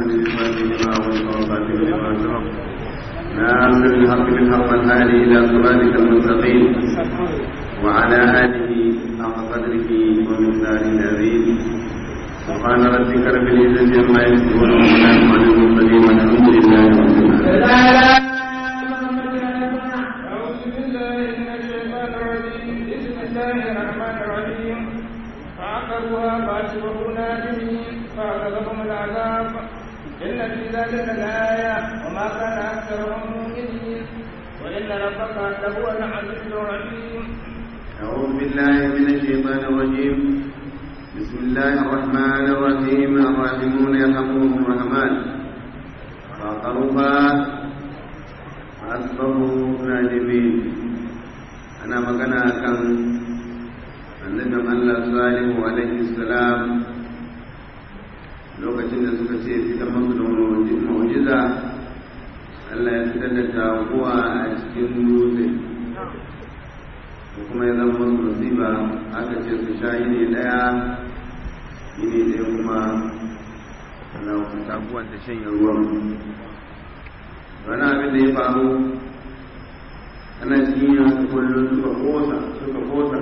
الإسلام لما والصلاة لما سبق ناصر الحق بالحق الهادي إلى صراطك المستقيم وعلى آله حق قدره ومقداره العظيم سبحان ربك رب العزة عما يصفون وسلام على المرسلين والحمد لله رب العالمين أعوذ بالله من الشيطان الرجيم بسم الله الرحمن الرحيم فعقروها فأصبحوا نادمين فأخذهم العذاب إن في ذلك لآية وما كان أكثرهم مؤمنين وإن ربك لهو العزيز الرحيم أعوذ بالله من الشيطان الرجيم بسم الله الرحمن الرحيم الراحمون يرحمهم الرحمن فعقروها asbahu nadimin ana magana kan annabin Allah salihu alaihi salam lokacin da suka ce fitan masu da mu'jiza Allah ya fitar da taguwa a cikin dutse ko kuma ya zama masu musiba aka ce su sha yini daya yini daya kuma Allah taguwan ta shanye ruwan wani abin da ya faru ana cikin yin kullum suka kosa suka kosa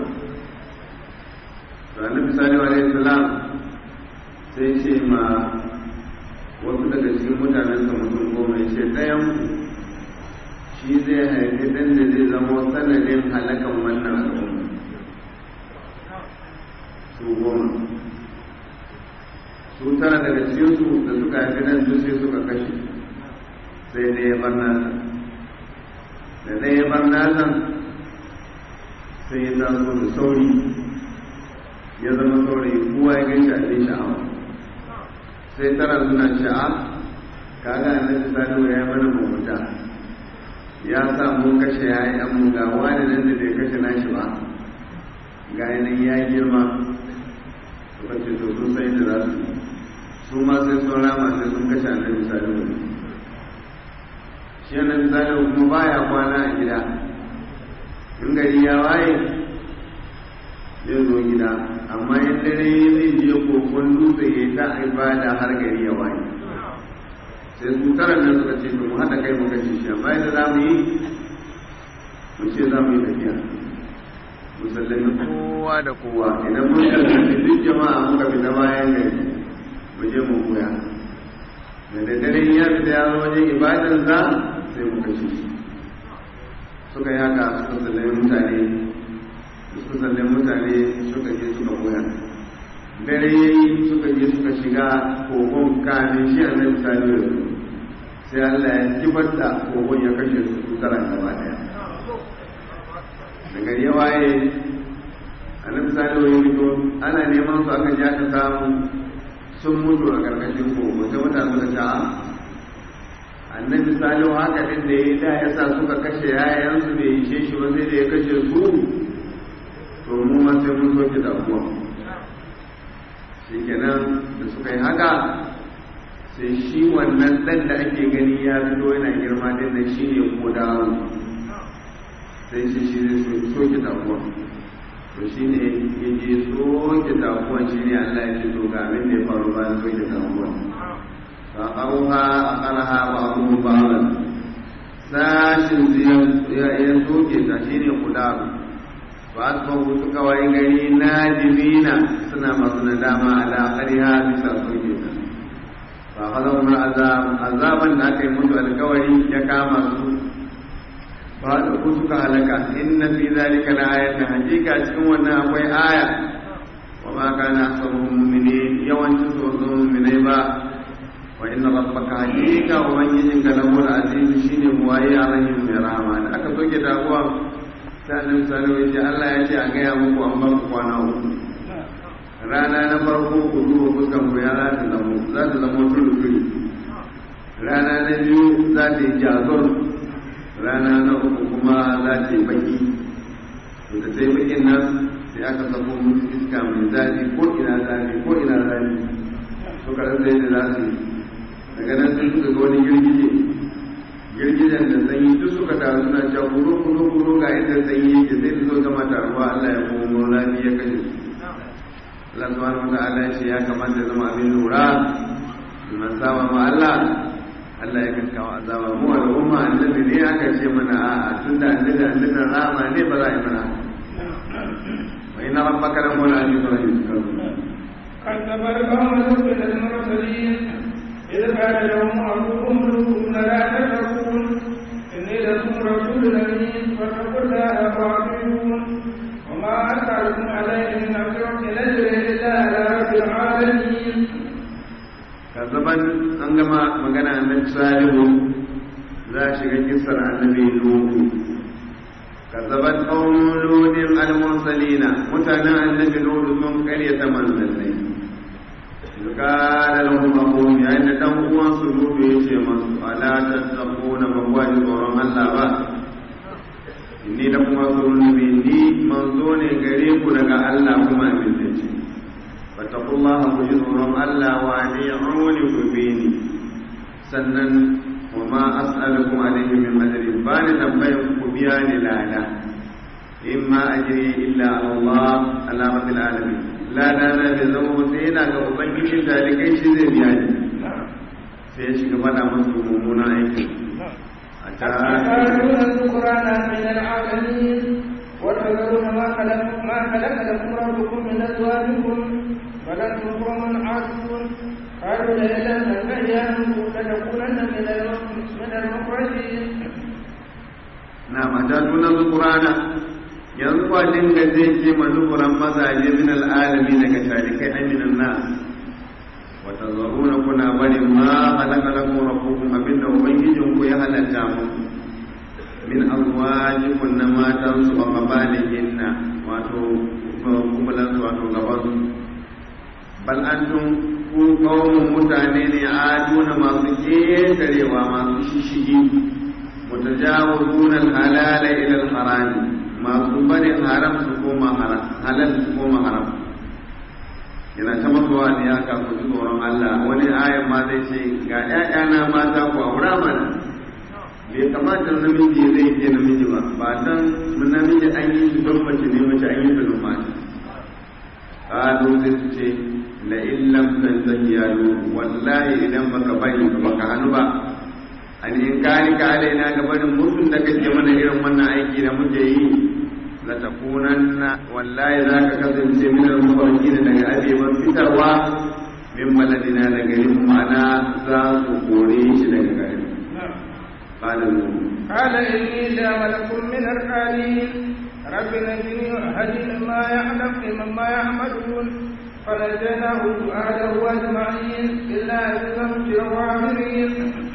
ranar misali wa alaihi salam sai ce ma wasu daga cikin mutanen sa mutum goma ya ce ɗayan shi zai haifi ɗan da zai zama sanadin halakan wannan al'umma su goma su tara daga cikinsu da suka haifi ɗan duk sai suka kashe sai dai ya bar nasa da dai ya bar nasa sai ya taso da sauri ya zama saurayi kowa ya gaishe abin sha'awa sai tara suna sha'a kaga annabi salihu ya yi mana mugunta ya sa mu kashe yayan mu ga wani nan da bai kashe nashi ba ga yanayin ya girma suka ce to sun sai da za su su ma sai sun rama sai sun kashe annabi salihu shi yana misali kuma baya kwana a gida in gari ya waye zai zo gida amma in dare zai je kokon dutse ya ta ibada har gari ya waye sai su tara nan suka ce mu haɗa kai mu kashe shi amma yadda za mu yi mu ce za mu yi tafiya mu sallami kowa da kowa idan mun sallami duk jama'a muka fita bayan gari mu je mu koya da daddare ya fita ya zo wajen ibadansa sai mu kashe shi suka yi haka suka sallami mutane suka sallami mutane suka je suka koya dare ya yi suka je suka shiga kogon kamin shi a nan misali da su sai Allah ya kibar da kogon ya kashe su su tara gaba daya da gari ya waye a nan misali da fito ana neman su aka ja ka samu sun mutu a ƙarƙashin kogo sai mutane suka ce annabi salihu haka din da ya da ya sa suka kashe yayansu bai ishe shi ba sai da ya kashe su to mu ma sai mun soke damuwa shikenan da suka yi haka sai shi wannan dan da ake gani ya fito yana girma din nan shi ne ko dawo sai shi shi zai soke damuwa to shi ne ya je soke damuwa shi ne Allah ya ce to ga abin da ya faru bayan soke damuwa فأقروها أقرها بعضهم بعضا sashin ya soke ta shi ne kudaru ba su ba suka wayi gari na jimina suna masu nadama ala ƙariha bisa soke ta ba haza umar azaban da aka yi mutu alkawari ya kama su ba da ku suka halaka inna fi zalika la ayatin hakika cikin wannan akwai aya wa ma kana aktsaruhum mu'minin yawancin su mu'minai ba wa inna rabbaka hakika ubangijin ka lahu al-aziz shine muwaye alaihim mai rahama da aka soke damuwa sai annabi sallallahu alaihi Allah ya ce a gaya muku an ba ku kwana uku rana na farko ku duba fuskan ku ya za ta zamo za ta zamo tulu rana na biyu za ta yi jazor rana na uku kuma za ta yi baki to da sai bakin nan sai aka sako musu iska mai zafi ko ina zafi ko ina zafi suka rasa yadda za su yi daga nan sun suka ga wani girgije girgijen da sanyi duk suka taru suna cewa kuro kuro kuro ga inda sanyi yake sai su zo gama taruwa Allah ya komo rani ya kashe su Allah subhanahu wa ta'ala ya ce ya kamata zama abin lura man saba ma Allah Allah ya kan kawo azaba mu al'umma annabi ne aka ce mana a'a tunda annabi annabi rama ne ba za a yi mana wa inna rabbaka la huwal azizul hakim كذب القوم لوط المرسلين إذ قال لهم أبوهم لوط لا تتقون إني لكم رسول أمين فاتقوا الله وأطيعون وما أسألكم عليه من أجر إن أجري إلا على رب العالمين kazaban an gama magana annabi salihu za a shiga kisar annabi lutu kazaban qaumun lutin al-mursalina mutanen annabi lutu sun karyata manzannai قال لهم أخوهم يا إن دموا سلوك يشي ألا تتقون مواجه ورم الله با إني لكم رسول مني منزون غريب لك الله كما من تجي فاتقوا الله وجد ورم الله وأطيعوني كبيني سنن وما أسألكم عليه من أجر بان تنبين كبيان لا إما أجري إلا على الله على رب العالمين ladana da zama sai yana ga ubangijin talikai shi zai biya ni sai ya shiga fada masu mummunan aiki a أتعلمون الذكران من العالمين وتذرون ما خلق ما خلق لكم ربكم من أزواجكم بل أنتم قوم عادون قالوا لئن لم تنتهي يا نوح لتكونن من من المخرجين na mata tuna zukurana yanzu kwa dinga zai ce mazukuran mazaje min al'alami daga talikai aminan na wata zaruna kuna bari ma halaka lakum rabbukum abinda ubangijin ku ya halatta muku min azwajikum na matan su ba mabalihinna wato kumbulan su wato gaban su bal antum ku qaumun mutane ne aduna masu ketarewa masu shishigi mutajawizuna al-halala ila al-harami masu barin haram su koma haram halal su koma haram yana ta masuwa ne ya ka ku tsoron Allah wani ayan ma zai ce ga ƴaƴana mata ku aura mana bai kamata namiji zai ke namiji ba ba dan namiji an yi shi don mace ne mace an yi ta don mata qalu zai su ce la illam tantahi ya wallahi idan baka bari baka hannu ba an in kani ka alaina ga barin mutum da kake mana irin wannan aiki da muke yi la takunanna wallahi za ka kasance min al-mufarqina daga abeban fitarwa min baladina da garin ma'ana za su kore shi daga garin qala قال إني لعملك من القالين رب نجني وأهلي مما يعلم مما يعملون فنجيناه وأهله أجمعين إلا عزيزا في الغابرين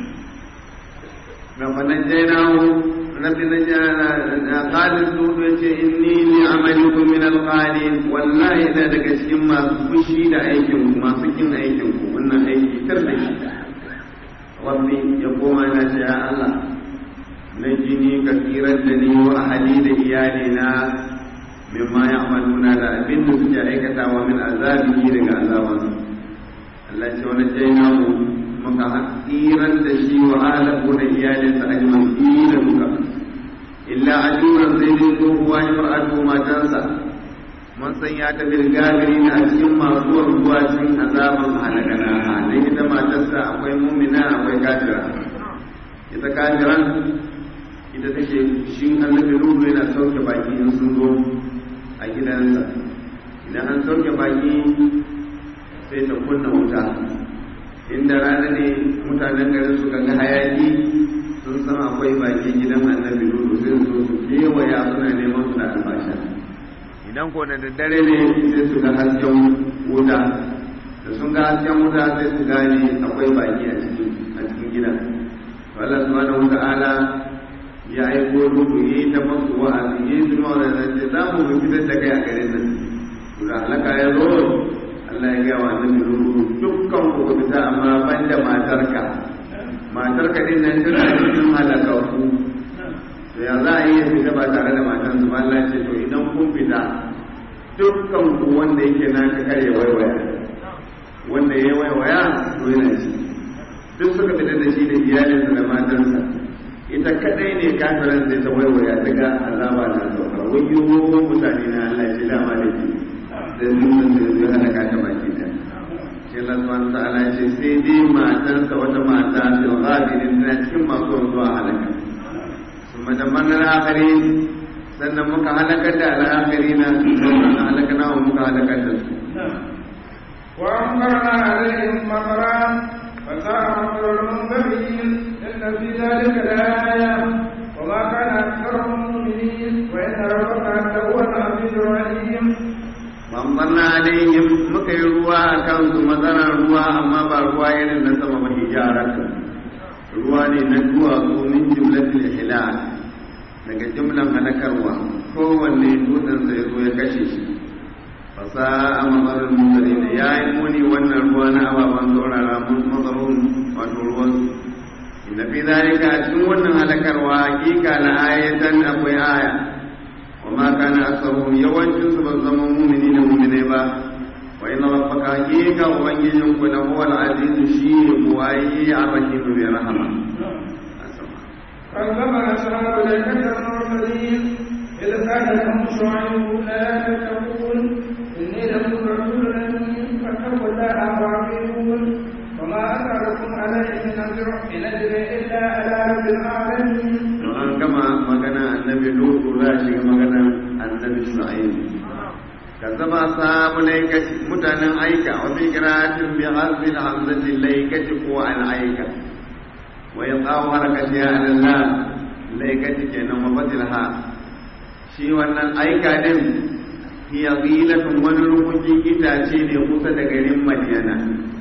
فنجيناه رب نجانا قال الزهد يتي إني لعملكم من القالين والله إذا دك cikin masu fushi da aikin ku masu kin aikin ku wannan aiki tar da shi rabbi ya koma na ce ya Allah na jini ka tsirar da ni wa ahali da iyali na mimma ya'maluna da abin da suke aikatawa min azabihi daga azabansu Allah ce wani jainahu muka tsirar da shi wa alahu da iyalinsa a jima'i da muka illa ajuran sai dai tsohuwa ya far'adu matansa mun san ya ta birgagari na a cikin masu ruwa cikin azaban halakana halin ita matarsa akwai mumina akwai kafira ita kafiran ita take shi annabi ruhu yana sauke baki in sun zo a gidansa idan an sauke baki sai ta kunna wuta inda rana ne mutanen garin su ga hayaki sun san akwai baki gidan annabi lulu sai su su kewaya suna neman su da albasha idan ko da daddare ne sai su ga hasken wuta da sun ga hasken wuta sai su gane akwai baki a cikin a cikin gidan to Allah subhanahu wata'ala ya aiko lulu yi ta masu wa'azi yi su ma da ce za mu fitar da kai a garin nan to da halaka ya zo Allah ya gaya wa annabi lulu dukkan ku fita amma banda matarka matarka din nan tana cikin halakaku to ya za a yi fita ba tare da matan su ba Allah ce to idan kun fita dukkan ku wanda yake na ka kare waiwaya wanda ya waiwaya to yana ci duk suka fita da shi da iyalinsa da matansa ita kadai ne kafiran sai ta waiwaya ta ga azaba na sauka wayo mutane na Allah ce dama da ke sai mun san da zai halaka ta baki ta shi sai Allah subhanahu ta'ala ya ce sai dai matarsa wata mata da ghadirin tana cikin masu zuwa halaka kuma da manar akari sannan muka halakar da al'akari na sannan halaka na muka halakar da su وأمطرنا عليهم مطرا فساء مطر المنذرين إن في ذلك لآية وما كان أكثرهم مؤمنين وإن ربك لهو العزيز الرحيم bambanna alaihim muka yi ruwa a kansu matsalar ruwa amma ba ruwa irin na sama ba hijaratu ruwa ne na duwatsu min jimlatil hilal daga jimlan halakarwa kowanne dutsen sai zo ya kashe shi fasa a matsalar mutane da ya yi muni wannan ruwa na ababen saurara mun matsalolin wato ruwan inda fi zalika a cikin wannan halakarwa hakika na ayatan akwai aya وما كان أكثرهم يوجد سبزم مؤمنين مؤمنين با وإن ربك حقيقة وبنجيهم هو العزيز الشيء وأي الرحيم برحمة كذب أصحاب الأيكة المرسلين إذ قال لهم شعيب لا تتقون إني لكم رسول أمين فاتقوا الله وأطيعون وما أسألكم عليه من أجر إن أجري إلا على رب العالمين an gama magana annabi lutu za shiga magana annabi shu'aib kazzaba sahabu laikati mutanen aika wa fi qira'atin bi hasbi hamzati laikati ko al aika wa yaqaw harakati ala allah laikati kenan wa fadilha shi wannan aika din hiya ghilatun wani rukukin itace ne kusa da garin madiyana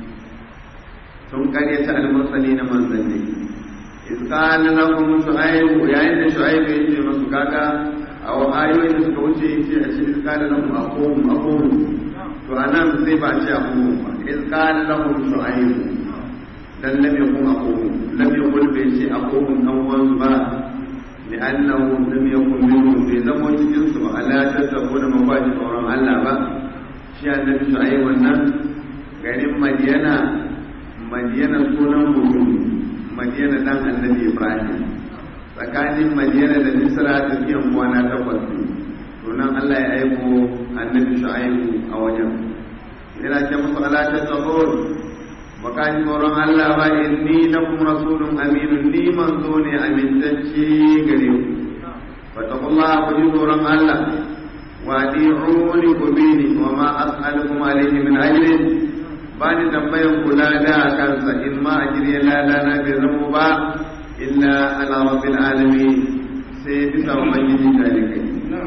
sun karyata al-mursalina manzanni إذ قال لهم شعيب يا إن شعيب يجي مسكاكا أو آيوين suka wuce yace a cikin qala lahum aqum aqum to anan sai ba ce aqum ba iz qala lahum shu'aib dan lam yakun aqum lam yakun bi ce aqum dan wanzu ba لأنه لم يكن منهم في زمن cikin su ba ala tattabu da mafaji tsoron Allah ba shi annabi shu'aib wannan garin Madiyana Madiyana sunan mutum madiyana dan annabi ibrahim tsakanin madiyana da misra tafiyan kwana takwas ne to nan allah ya aiko annabi shu'aibu a wajen yana ce musu ala ta tsabon baka ji tsoron allah ba inni lakum rasulun aminun ni manzo ne amintacce gare ku fattakullah ku ji tsoron allah wa adi'uni ku bini wa ma as'alukum alayhi min ajrin ba ni tambayan kula da kansa in ma a jirya lada na bai zamo ba illa ala rabbil alamin sai bisa ubangiji talikai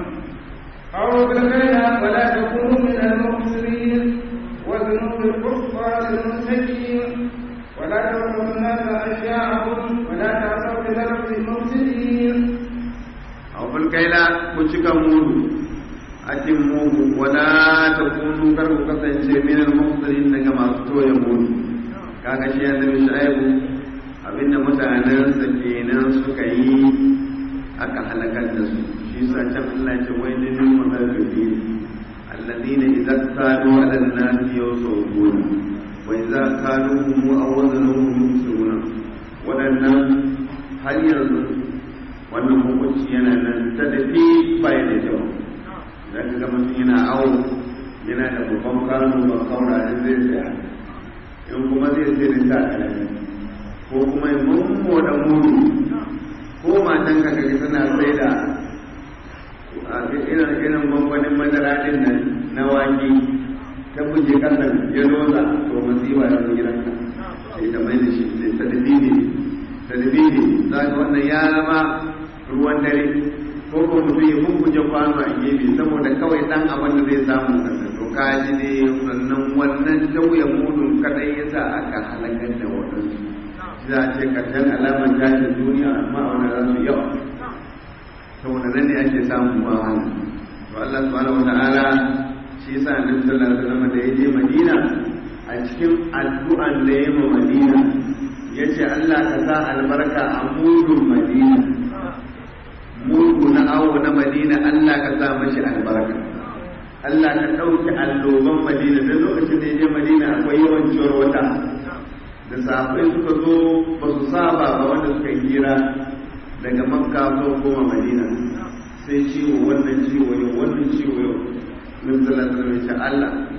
أو بالغير ولا تكونوا من المبصرين وذنوب الكفار المستكين ولا تظلموا الناس أشياءهم ولا تعصوا في الأرض مفسدين أو بالكيلا كشك مولو atimmuhu wala takunu kar ku kasance min al-muhsirin daga masu toye mudu kaga shi annabi shaibu abinda mutanen sa kenan suka yi aka halakar da su shi sa can Allah ce wai lil mutaffifin alladhina idza kanu ala an-nas yawsawun wa idza kaluhum aw wazanuhum yusiruna wadannan har yanzu wannan hukunci yana nan ta dafi bai da kyau za ka ga mutum yana awo yana da babban kanu ba kaura da zai tsaya in kuma zai sai da sa kalami ko kuma ya mummo da mudu ko matan ka kaga tana sai da irin irin gwangwanin madara din nan na wake ta buje kasan ya loza to masifa ya zo gidanka sai ta mai da shi sai ta dabini ta dabini za ka wannan ya zama ruwan dare ko ko mutum ya bubuje kwano a gefe saboda kawai dan abin da zai samu kasa to ka ji ne sannan wannan tauye mudun kadai yasa aka halakar da wadansu za a ce karshen alamar tashin duniya amma a wani za su yawa saboda nan ne ake samun ba wani to Allah subhanahu wata'ala shi yasa annabi sallallahu alaihi wasallam da ya je Madina a cikin addu'an da ya ma Madina yace Allah ka sa albarka a mudun Madina mudu na awo na madina Allah ka sa mashi albarka Allah ka ɗauki alloban madina don lokacin da ya je madina akwai yawan ciwar wata da safai suka zo ba su saba ba wanda suka hira daga makka zo koma madina sai ciwo wannan ciwo yau wannan ciwo yau min sallallahu alaihi Allah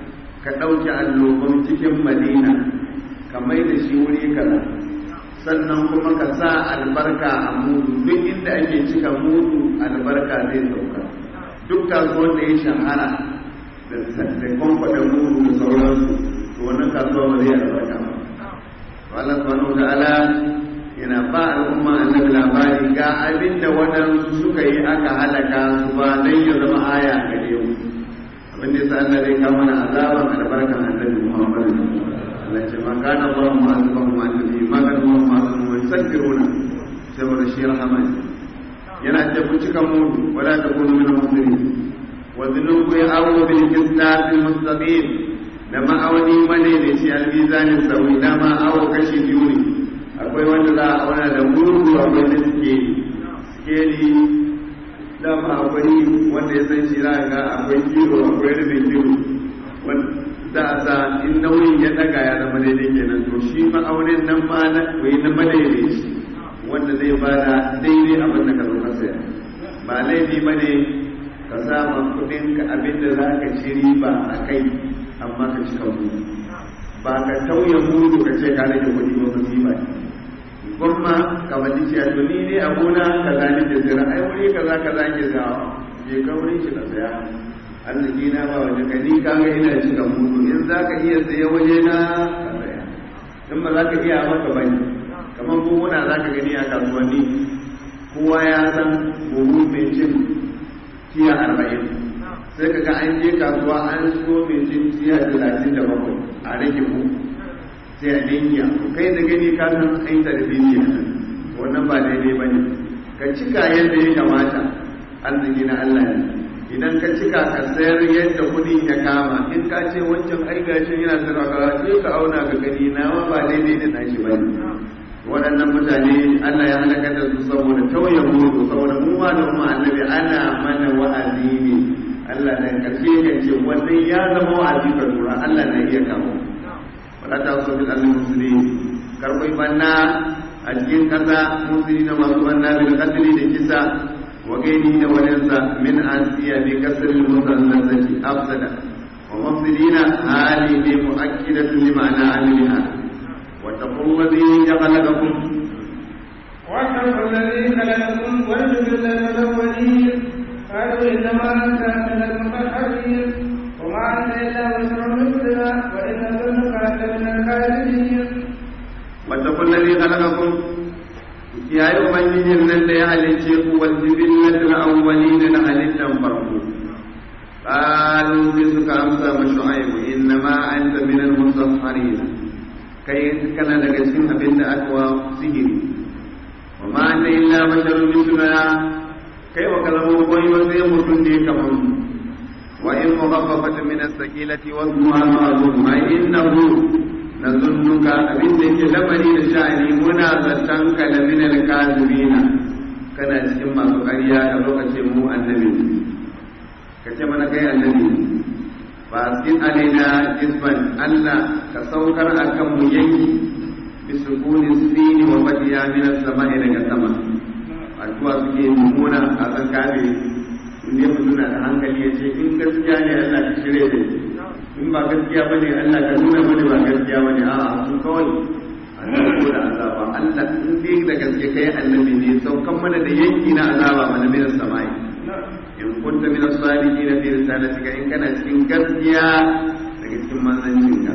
ka ɗauke allobin cikin madina ka mai da shi wuri kaza sannan kuma ka sa albarka a mudu duk inda ake cika mudu albarka zai sauka duk kasuwar da ya shahara da kwamfada mudu da sauransu to wannan kasuwa ba zai albarka ba Allah subhanahu wa ta'ala yana ba al'umma annabi labari ga abin da waɗansu suka yi aka halaka su ba dan ya zama aya gare mu abin da yasa Allah zai kawo mana azaban albarkan annabi Muhammad Allah ce ma kana Allah mu'azzibahum wa annabi ma kana Allah mu'azzibahum wa yastaghfiruna saboda shi rahman yana ce ku cika mudu wala takunu min al-muslimin wa dhunubu ya'awu bil qisas al-mustaqim da ma'auni mane da shi al-mizanin sawi da ma awo kashi biyu ne akwai wanda za a auna da mudu akwai da suke skeli dama akwai wanda ya san shi za ga akwai kilo akwai rubin kilo za a sa in nauyin ya daga ya zama daidai kenan to shi ma'aunin nan ma na koyi na madaidaici wanda zai bada daidai abin da ka zo ka saya ba laifi ba ne ka sa ma kudin ka abin da za ka ci riba a kai amma ka cika mudu ba ka tauye mudu ka ce ka rage kudi ba musiba ne gwamma ka wani ce to ni ne a gona ka zani da zira ai wuri kaza kaza ke zawa je ka wurin shi ka saya arziki na ba waje ka ni kaga ina cika mudu in za ka iya saye waje na ka saya in ba za ka iya maka bane kamar buhuna za ka gani a kasuwanni kowa ya san buhu mai cin tiya arba'in sai ka ga an je kasuwa an so mai cin tiya talatin da bakwai a rage mu sai a dinga kai da gani ka san ai tarbiyya wannan ba daidai bane ka cika yadda ya kamata arziki na Allah ne idan ka cika ka sayar yadda kudin ya kama in ka ce wancan ai gashin yana sarrafa sai ka auna ka gani nawa ba daidai da nashi bane waɗannan mutane Allah ya halaka da su saboda tauye mutu saboda mu ma da kuma annabi ana mana wa'azi ne Allah da karshe kan ce wannan ya zama wa'azi ka lura Allah na iya kawo wala ta so bil al muslimin karbai banna a cikin kasa musulmi na masu banna bil qatl da kisa wa gaini da walinsa min asiya bi kasr al musallati afsada wa mufsidina hali bi muakkidatu limana amiliha واتقوا الذي خلقكم واتقوا الذي خلقكم والجبل الاولين قالوا انما انت من المسحرين وما انت الا بشر مثلنا وان ظنك لمن الكاذبين واتقوا الذي خلقكم يا يوم الدين الذي halicce ku wal jibillatul awwalin na halittan farko قالوا بسك أمسى وشعيب إنما أنت من المسحرين kai kana daga cikin abin da aka wa sihiri wa ma anta illa basharun mithluna kai wa kalamu koyi wa sai mutum ne kamar mu wa in mughaffafat min as-saqilati wa huwa ma'zum ma innahu nazunnuka abin da yake lamari da sha'ani muna zaton ka da min al-kazibina kana cikin masu ƙarya da lokacin mu annabi ka ce mana kai annabi faskin alaina jisman Allah ka saukar a kan mu yanki bi sukuni sini wa fadiya min as-sama'i daga sama addu'a suke mummuna a kan kabe in dai mutum na da hankali ya ce in gaskiya ne Allah ka shirye da in ba gaskiya bane Allah ka nuna mana ba gaskiya bane a'a su kawai Allah ko da azaba Allah in dai da gaske kai annabi ne saukan mana da yanki na azaba mana min as-sama'i in kunta min as-sadiqin fi risalatika in kana cikin gaskiya daga cikin manzancin ka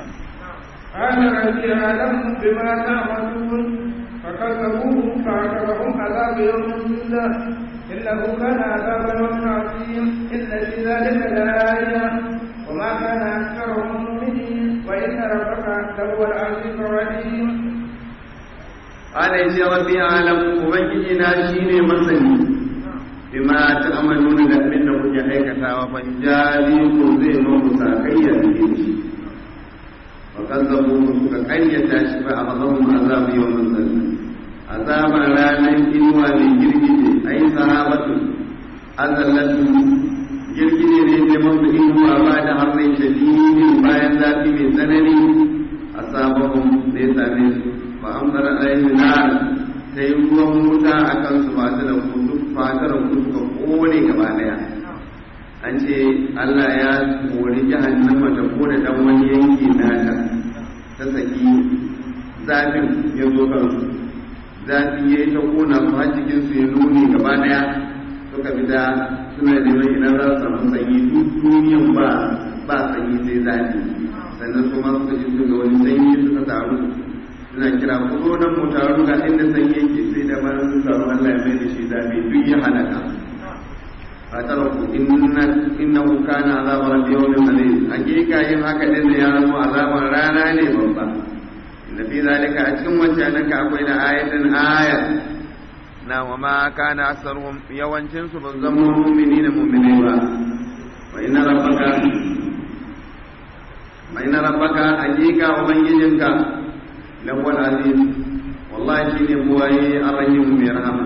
قال ربي أعلم بما تعملون فكذبوه فأخذهم عذاب يوم الظلة إنه كان عذاب يوم عظيم إن في ذلك لآية وما كان أكثرهم مؤمنين وإن ربك لهو العزيز الرحيم قال يا ربي أعلم وبنجينا شيني مسني bima ta'maluna da abin da kuke aikatawa fa jariku zai muku sakayya da shi fa kazzabu suka kayyata shi fa akhadhahum azab yawmin zall azaban ranar inuwa mai girgije ai sahabatu azallatu girgije ne ne masu inuwa ba da harshen shadidi bayan zafi mai tsanani asabahum da ya same su fa amsara alaihi nar sai ruwan wuta a kansu ba ta da kudu fatar ku suka kone gaba daya an ce Allah ya mori jahannama ta kone dan wani yanki nata ta saki zafin ya zo kansu zafi ya yi ta kona su har cikin su ya nuni gaba daya suka fita suna neman idan za su samu sanyi duk duniyan ba ba sanyi sai zafi sannan su ma suka ji su ga wani sanyi suka taru suna kira ku zo nan mu taru ga inda sanyi yake sai da ma sun taru Allah ya mai da shi zafi duk ya halaka فتركوا إن إنه كان عذاب رب يوم أليم حقيقة yin haka din ya zama azaban rana ne babba inna fi zalika a cikin wancan akwai da ayatin aya na wa ma kana asaruhum yawancin su ban zama mu'minina mu'minai ba wa inna rabbaka wa inna rabbaka hakika ubangijinka lawal aziz wallahi shine buwaye arrahim mai rahama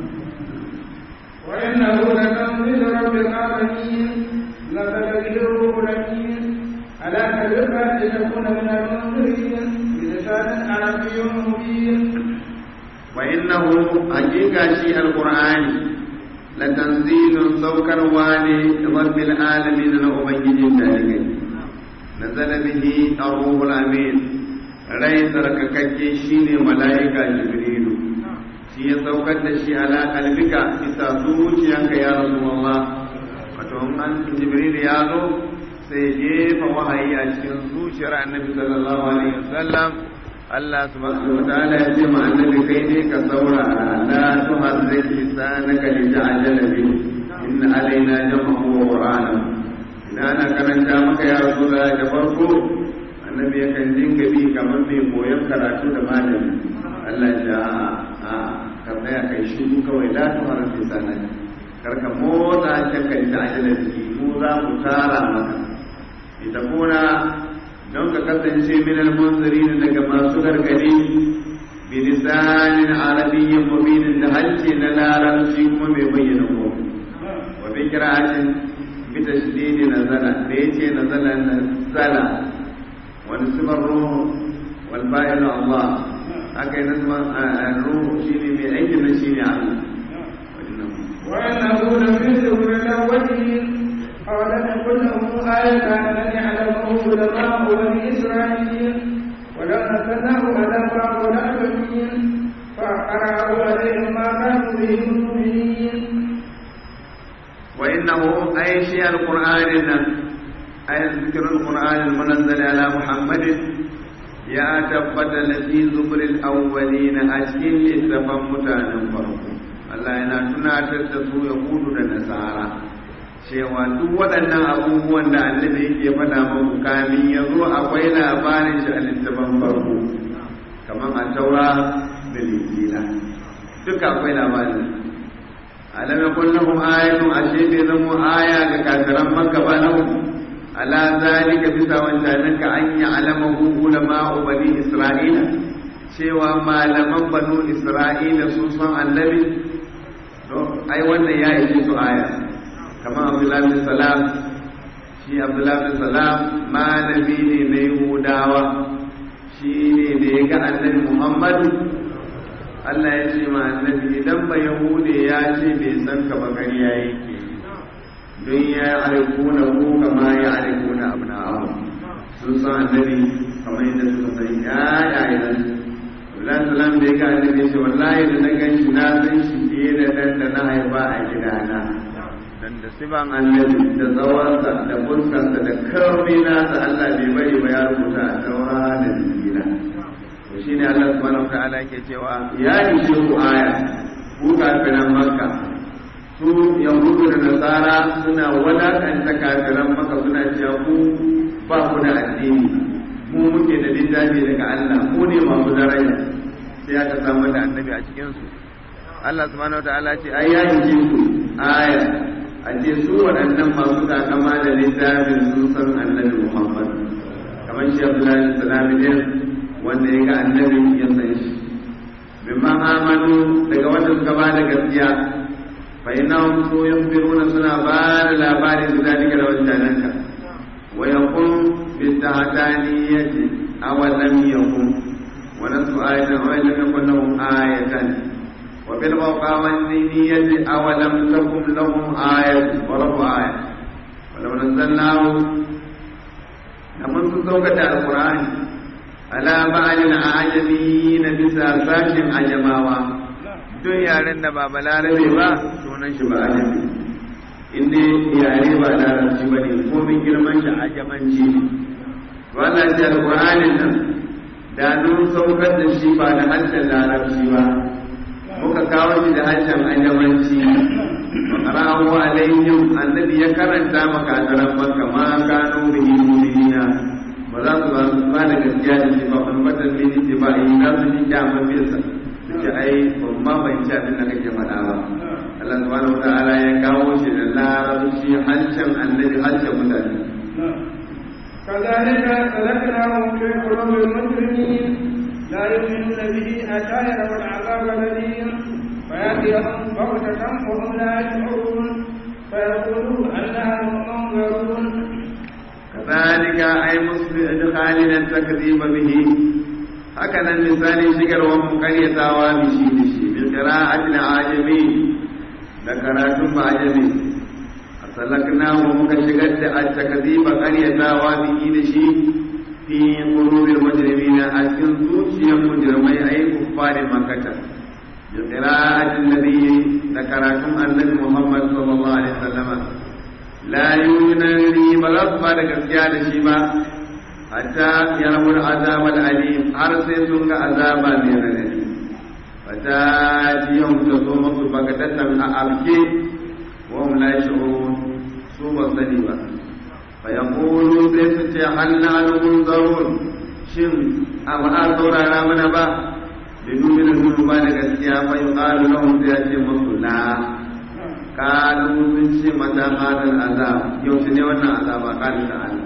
وإنه لتنزيل رب العالمين لقد الروح الأمين على كلمة لتكون من المنذرين بلسان عربي مبين وإنه حقيقة شيء القرآن لتنزيل سوكر والي رب العالمين لأبيج ذلك نزل به الروح الأمين rai tsarkakakke shine mala'ika jibrilu shi ya saukar da shi ala kalbika bisa zuciyanka ya rasulullah wato an jibril ya zo sai jefa wahayi a cikin zuciyar annabi sallallahu alaihi wasallam Allah subhanahu wa ta'ala ya ce ma annabi kai ne ka saurara la tuharrik lisanaka li ta'jala bi inna alaina jam'ahu wa qur'ana idan ana karanta maka ya rasulullah da farko annabi yakan dinga bi kamar mai koyon karatu da malami Allah ya a ka tsaya kai shiru kawai la tuharrik lisanaka karka motsa ta kai ta'jala bi mu za mu tara maka ita kuna don ka kasance min almunzirin daga masu gargadi bi lisanin arabiyyin mubinin da halce na larabci kuma mai bayyana ko wa bi qira'atin bi tashdidi nazala da yace nazala nazala wa nisbar ruh wal ba'il Allah aka yi nasman ruh shine mai aiki na shine Allah وإنه لفي زبر الأولين أولم يكن لهم آية أن يعلمه علماء بني إسرائيل ولو نزلناه على بعض الأعلمين فقرأوا عليهم ما كانوا به مؤمنين وإنه أي شيء القرآن أي ذكر القرآن المنزل على محمد يا تبت في زبر الأولين أشكين لتفهم متانا فرقوا Allah yana tunatar da su Yahudu da Nasara cewa duk waɗannan abubuwan da annabi yake faɗa muku kamin ya zo akwai labarin shi a littafin farko kamar a taura da linjila duka akwai labarin alam yakun lahum ayatun ashe bai zamo aya ga kafiran makka ba lahum ala zalika bisa wancanin ka an yi alamahu ulama bani isra'ila cewa malaman banu isra'ila sun san annabi ai wannan ya ishe su aya kamar abdullahi bin salam shi abdullahi bin salam malami ne na yahudawa shi ne da ya ga annabi muhammadu allah ya ce ma annabi idan ba yahude ya ce bai san ka ba ƙarya yake don ya arifuna ko kama ya arifuna abu na abu sun san annabi kamar yadda suka san yayayen Abdullahi salam da ya ga annabi ce wallahi da na gan shi na san shi fiye da dan da na haifa a gidana dan da siban annabi da tsawonsa da fuskarsa da karni nasa Allah bai bari ba ya rubuta a taura da injila to shine Allah subhanahu wataala yake cewa ya ishe ku aya ku kafiran makka su yahudu da nasara suna wadakanta kafiran makka suna cewa ku ba ku da addini mu muke da littafi daga Allah mu ne masu daraja sai aka samu da annabi a cikin su Allah subhanahu wataala ce ai ya yi su aya a ce su waɗannan masu takama da littafin sun san annabi Muhammad kamar shi Abdullahi sallallahu alaihi wanda ya ga annabi ya san shi bimma amanu daga wanda suka ba da gaskiya fa innahum su yukhbiruna suna ba da labarin su dalika da wancananka wa yakun بالتحتانية أولم يكن ونصف آية أولم يكن لهم آية وبالموقع والنية أولم تكن لهم آية ورب آية walau nazzalnahu da mun sun saukata alqur'ani ala ba'alil ajami na bisa sashin ajamawa duk yaren da ba balarabe ba sunan shi ba ajami inda yare ba larabci ba ne komin girman shi ajamanci ne wannan shi alƙur'anin nan da nun saukar da shi ba da harshen larabci ba muka kawo shi da harshen ajamanci qara'ahu alaihim annabi ya karanta maka azaran makka ma kanu bihi mu'minina ba za su ba su ba da gaskiya da shi ba wani fatan ne ce ba yi za su ji kyaman bisa su ce ai ban ma ban ci abin da kake faɗa ba Allah subhanahu wataala ya kawo shi da larabci harshen annabi harshen mutane كذلك سلكناه في قلوب المجرمين لا يؤمنون به حتى يروا العذاب الأليم فيأتيهم بغتة وهم لا يشعرون فيقولوا أنها منظرون كذلك أي مسلم إدخالنا التكذيب به هكذا المثال شكر ومقرية وامشي بشي بقراءة العاجمين ذكرات عجمي أسلكناه مكشغت التكذيب قرية وامشي بشي في قلوب المجرمين أسكن سوشي المجرمين أي كفار مكة بقراءة النبي ذكركم النبي محمد صلى الله عليه وسلم لا يؤمنني بلغ gaskiya da shi ba hatta yarawul azab alim har sai sun ga azaba mai radadi fata jiyahum ta zo musu bagatatan a arke wa hum la yashurun su ba sani ba fa yaqulu sai su ce hal nahnu munzarun shin a ba a saurara mana ba da nuna da ba da gaskiya fa yuqalu lahum sai ya ce musu la kalu sun ce mata hadal azab yau shi ne wannan azaba kalu da Allah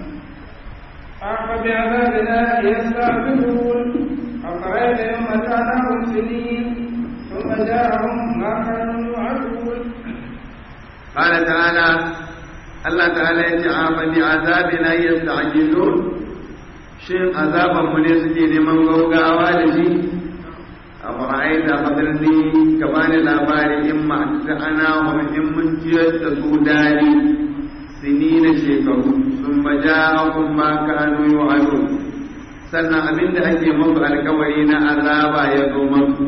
أفبعذابنا يستعجلون أفرأيت يوم متعناهم سنين ثم جاءهم ما كانوا يوعدون قال تعالى الله تعالى يجعل بعذابنا يستعجلون shin azaban mu ne suke neman gaugawa da shi a fara'aita hadarni ka bani labari in ma ta ana wa in mun ciyar da su dadi sini na shekaru sun baja kun ma kanu yu'adu sannan abinda ake musu alkawari na azaba ya zo musu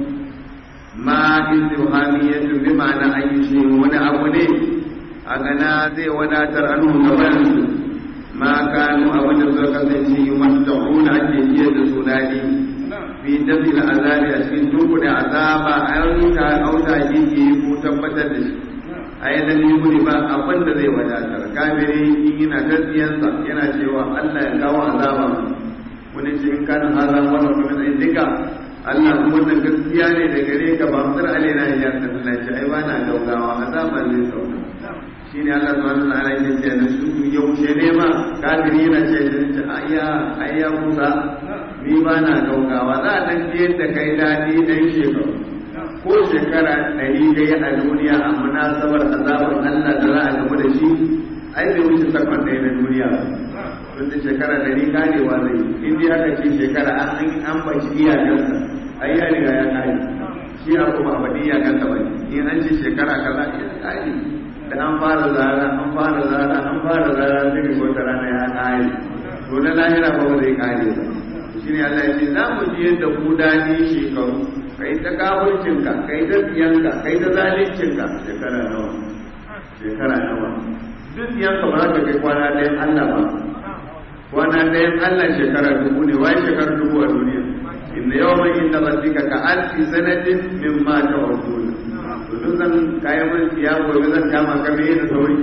ma istibhamiyatu bi ma'ana ayyushi wani abu ne a gana zai wadatar anhu gaban su ma kanu abin da suka kasance yi matta'una ake iya da su daɗi fi dafi da azabi a cikin duku da azaba a yanka auta gigi ko tabbatar da shi a yi dan yi ba abin da zai wadatar kafiri in yana gaskiyansa yana cewa Allah ya kawo azaba wani ce in kana azaba wani kuma zai duka Allah kuma wannan gaskiya ne da gare ka ba mutar alaina ya Allah ce ai ba na gaugawa azaba zai sauka shine Allah subhanahu wa ta'ala yake ce da su yaushe ne ma kafiri yana ce da ayya ayya Musa ni ba na gaugawa za a dan je da kai dadi dan shekaru ko shekara ɗari dai a duniya a munasabar azabar Allah da za a gaba da shi ai bai wuce sakon ɗaya na duniya tun da shekara ɗari karewa zai in dai aka ce shekara an an bashi iyakarsa ai ya riga ya kare shi a kuma a faɗi iyakarsa ba in an ce shekara kaza ya kare da an fara zara an fara zara an fara zara sai ga wata rana ya kare to na lahira ba ba zai kare ba shi ne Allah ya ce za mu ji yadda ku dani shekaru kai ta kafircinka kai ta tsiyanka kai ta zalincinka shekara nawa shekara nawa duk tsiyanka ba za ka kai kwana ɗayan Allah ba kwana ɗayan Allah shekara dubu ne wai shekara dubu a duniya inda yawan inda rabbika ka alfi sanatin mimma ta'uduna to duk zan kayan mun ya gobe zan kama ka me da sauri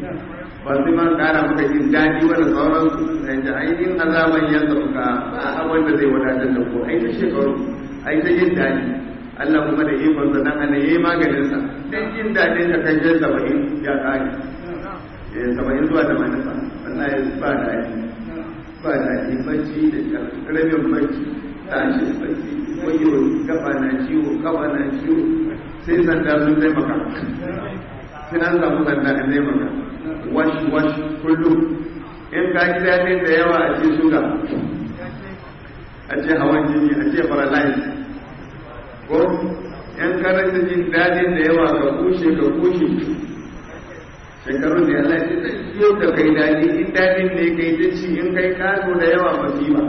ba sai ma kara maka jin daɗi wala sauran su da ainihin azaban ya sauka ba abin da zai wadatar da ko ai ta shekaru ai ta jin daɗi Allah kuma da ikon sa dan ana yayi maganin sa dan jin daɗin ka kan jin saba'in ya kare eh saba'in zuwa da manasa wallahi ba daɗi ba daɗi bacci da rabin bacci tashi bacci wayo gaba na ciwo gaba na ciwo sai sanda sun taimaka sai an samu sanda a taimaka wash wash kullum in ka ji daɗin da yawa a ce suga a ce hawan jini a ce paralyze ko in karanta jin daɗin da yawa ka kushe ka kushe shekarun da Allah ya ce yau da kai daɗi in daɗin ne kai ta ci in kai kaso da yawa masifa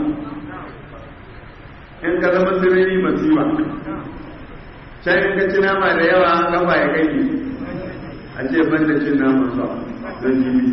in ka zama sirri masifa can in ka ci nama da yawa an kafa ya kai a ce ban da cin naman sa don jini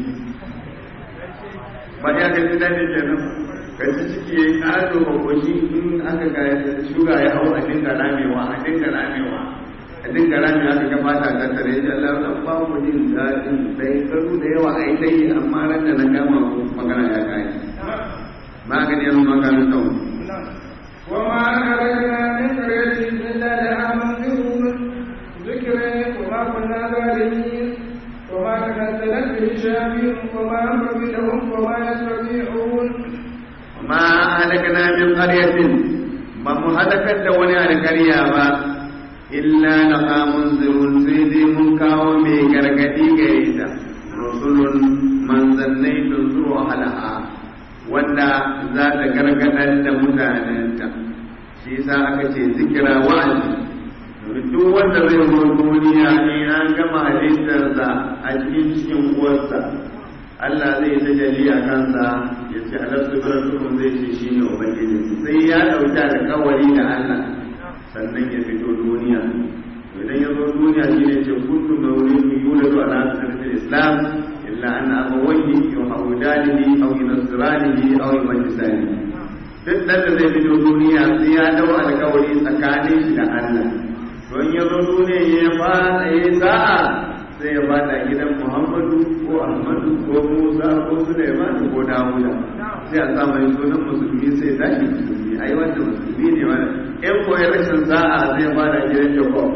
ba ya ka ji daɗin kenan ka ci ciki ya yi ƙazo ba koshi in aka ga shuga ya hau a dinga ramewa a dinga ramewa a dinga ramewa aka ga fata ta tare ya Allah na ba mu jin daɗin sai karu da yawa a yi ta yi amma ran da na kama magana ya kai magani yanzu maganin tauni وما أهلكنا من قرية إلا لها منذرون ذكر وما كنا ظالمين وما تنزلت به الشياطين وما أمر لهم وما يستطيعون ما أهلكنا من قرية ما مهلكت وني على قرية ما إلا لها منذرون سيدي منكا ومي غرغدي غيدا رسل من ظنيت تنظر أهلها wanda za ta gargadar da mutanenta shi yasa aka ce zikira wa'azi domin duk wanda zai zo duniya ne an gama halittarsa a cikin cikin uwarsa Allah zai ta jali a kansa ya ce alastu biratukum zai ce shi ne ubangiji sai ya ɗauki alƙawari da Allah sannan ya fito duniya idan ya zo duniya shi ne ce kuntu mawlidun yuladu ala sunnati islam illa an abawayhi yuhawidanihi aw yunasranihi aw yumajisanihi duk dan da zai fito duniya sai ya dau alƙawari tsakanin shi da Allah don ya zo duniya ya fara ya sa'a sai ya bada gidan Muhammadu ko Ahmadu ko Musa ko Sulaiman ko Dawuda sai a sa mai sunan musulmi sai tashi musulmi ai wanda musulmi ne wanda in koyi rashin sa'a sai ya bada gidan Jacob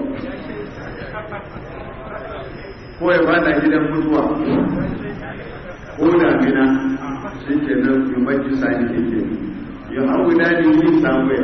ko ya bada gidan mutuwa ko damina shi ke nan yi majji sani ke ke yi hau dani yi samuwa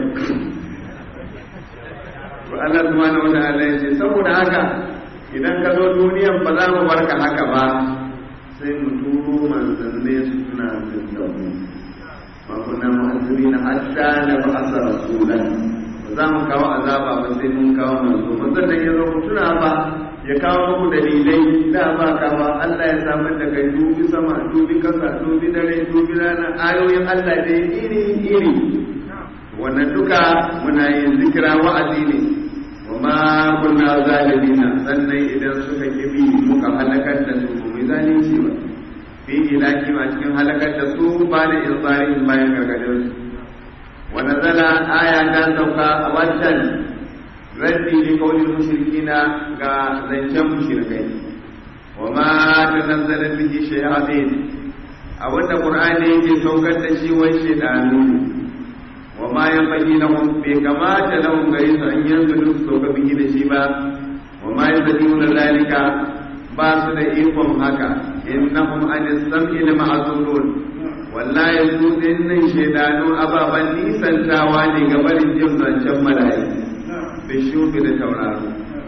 to Allah subhanahu wa ta'ala ya ce saboda haka idan ka zo duniyan ba za mu barka haka ba sai mu turo manzanne su suna jin da mu ma kunna mu'azzibina hatta na ba'asa rasulan ba za mu kawo azaba ba sai mun kawo manzo manzon nan ya zo ku tuna ba ya kawo muku dalilai da ba ka ba Allah ya samar da kai dubi sama dubi kasa dubi dare dubi rana ayoyin Allah dai iri iri wannan duka muna yin zikira wa'azi ne wa ma kunna zalimina sannan idan suka kibi muka halakar da su mu zalunci ba fi ilaki ma cikin halakar da su ba da ilbarin bayan gargadin su wa nazala aya ta sauka a wancan raddi li qawli mushrikina ga zancen mushrikai wa ma tanazzala bihi shayatin abinda qur'ani yake saukar da shi wai shedanu wa ma yanbaghi lahum bi kamata lahum gari su an yanzu duk sauka bihi da shi ba wa ma yastati'una zalika ba su da ikon haka innahum an sam'i la ma'zulun wallahi su dinnan shedanu ababan nisantawa ne ga barin jin zancen mala'iku bishufi da tauraro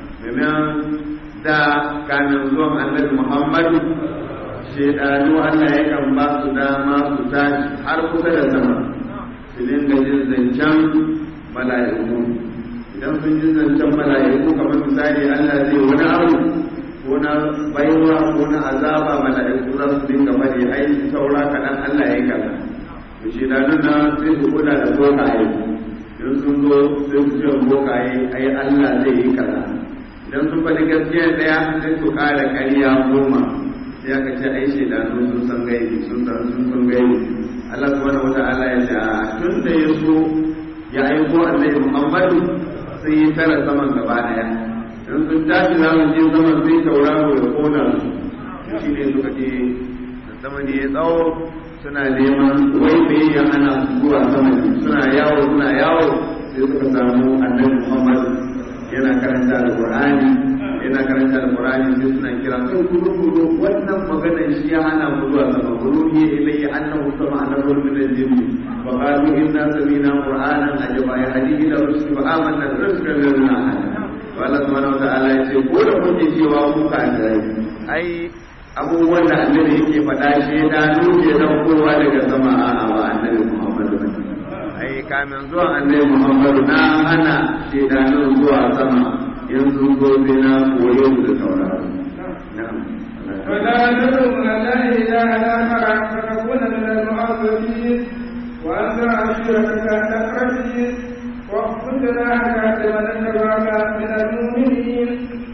domin da kanin zuwan annabi muhammadu shaidanu allah yakan ba su dama su tashi har kusa da sama su dinga jin zancen mala'iku idan sun ji zancen mala'iku kamar misali allah zai wani abu ko na baiwa ko na azaba mala'iku za su dinga bari ai saura kaɗan allah ya yi kaza to shaidanun na sai su kula da bokaye idan sun zo sai su ce bokaye ai Allah zai yi kaza idan sun faɗi gaskiya ɗaya sai su ƙara ƙarya goma sai aka ce ai shaidanu sun san gaibi sun san sun san gaibi Allah subhanahu wata'ala ya ce tun da ya so ya aiko annabi Muhammadu sai ya tara saman gaba ɗaya idan sun tashi za mu je saman sai tauraro ya kona su shi ne suka ce sama ne ya tsawo suna neman wai me ya hana su zuwa sama suna yawo suna yawo sai suka samu annabi Muhammad yana karanta alqur'ani yana karanta alqur'ani sai suna kira kai kudu kudu wannan maganar shi ya hana mu zuwa sama kudu ne ilayya annahu sama annahu min al-jinn wa qalu inna sami'na qur'anan ajaba ya hadi ila rusul wa amanna bi rusul lana wa Allah subhanahu wa ta'ala ya ce ko da kuke cewa ku ka ai abubuwan da annabi yake faɗa shi da nuke daukowa daga sama a ba annabi Muhammadu ba ai kamin zuwa annabi Muhammadu na hana shedanun zuwa sama yanzu gobe na koyo da sauraro na'am ولا تدعو من الله إلها آخر فتكون من المعذبين وأنذر عشيرتك الأقربين واخفض جناحك لمن اتبعك من المؤمنين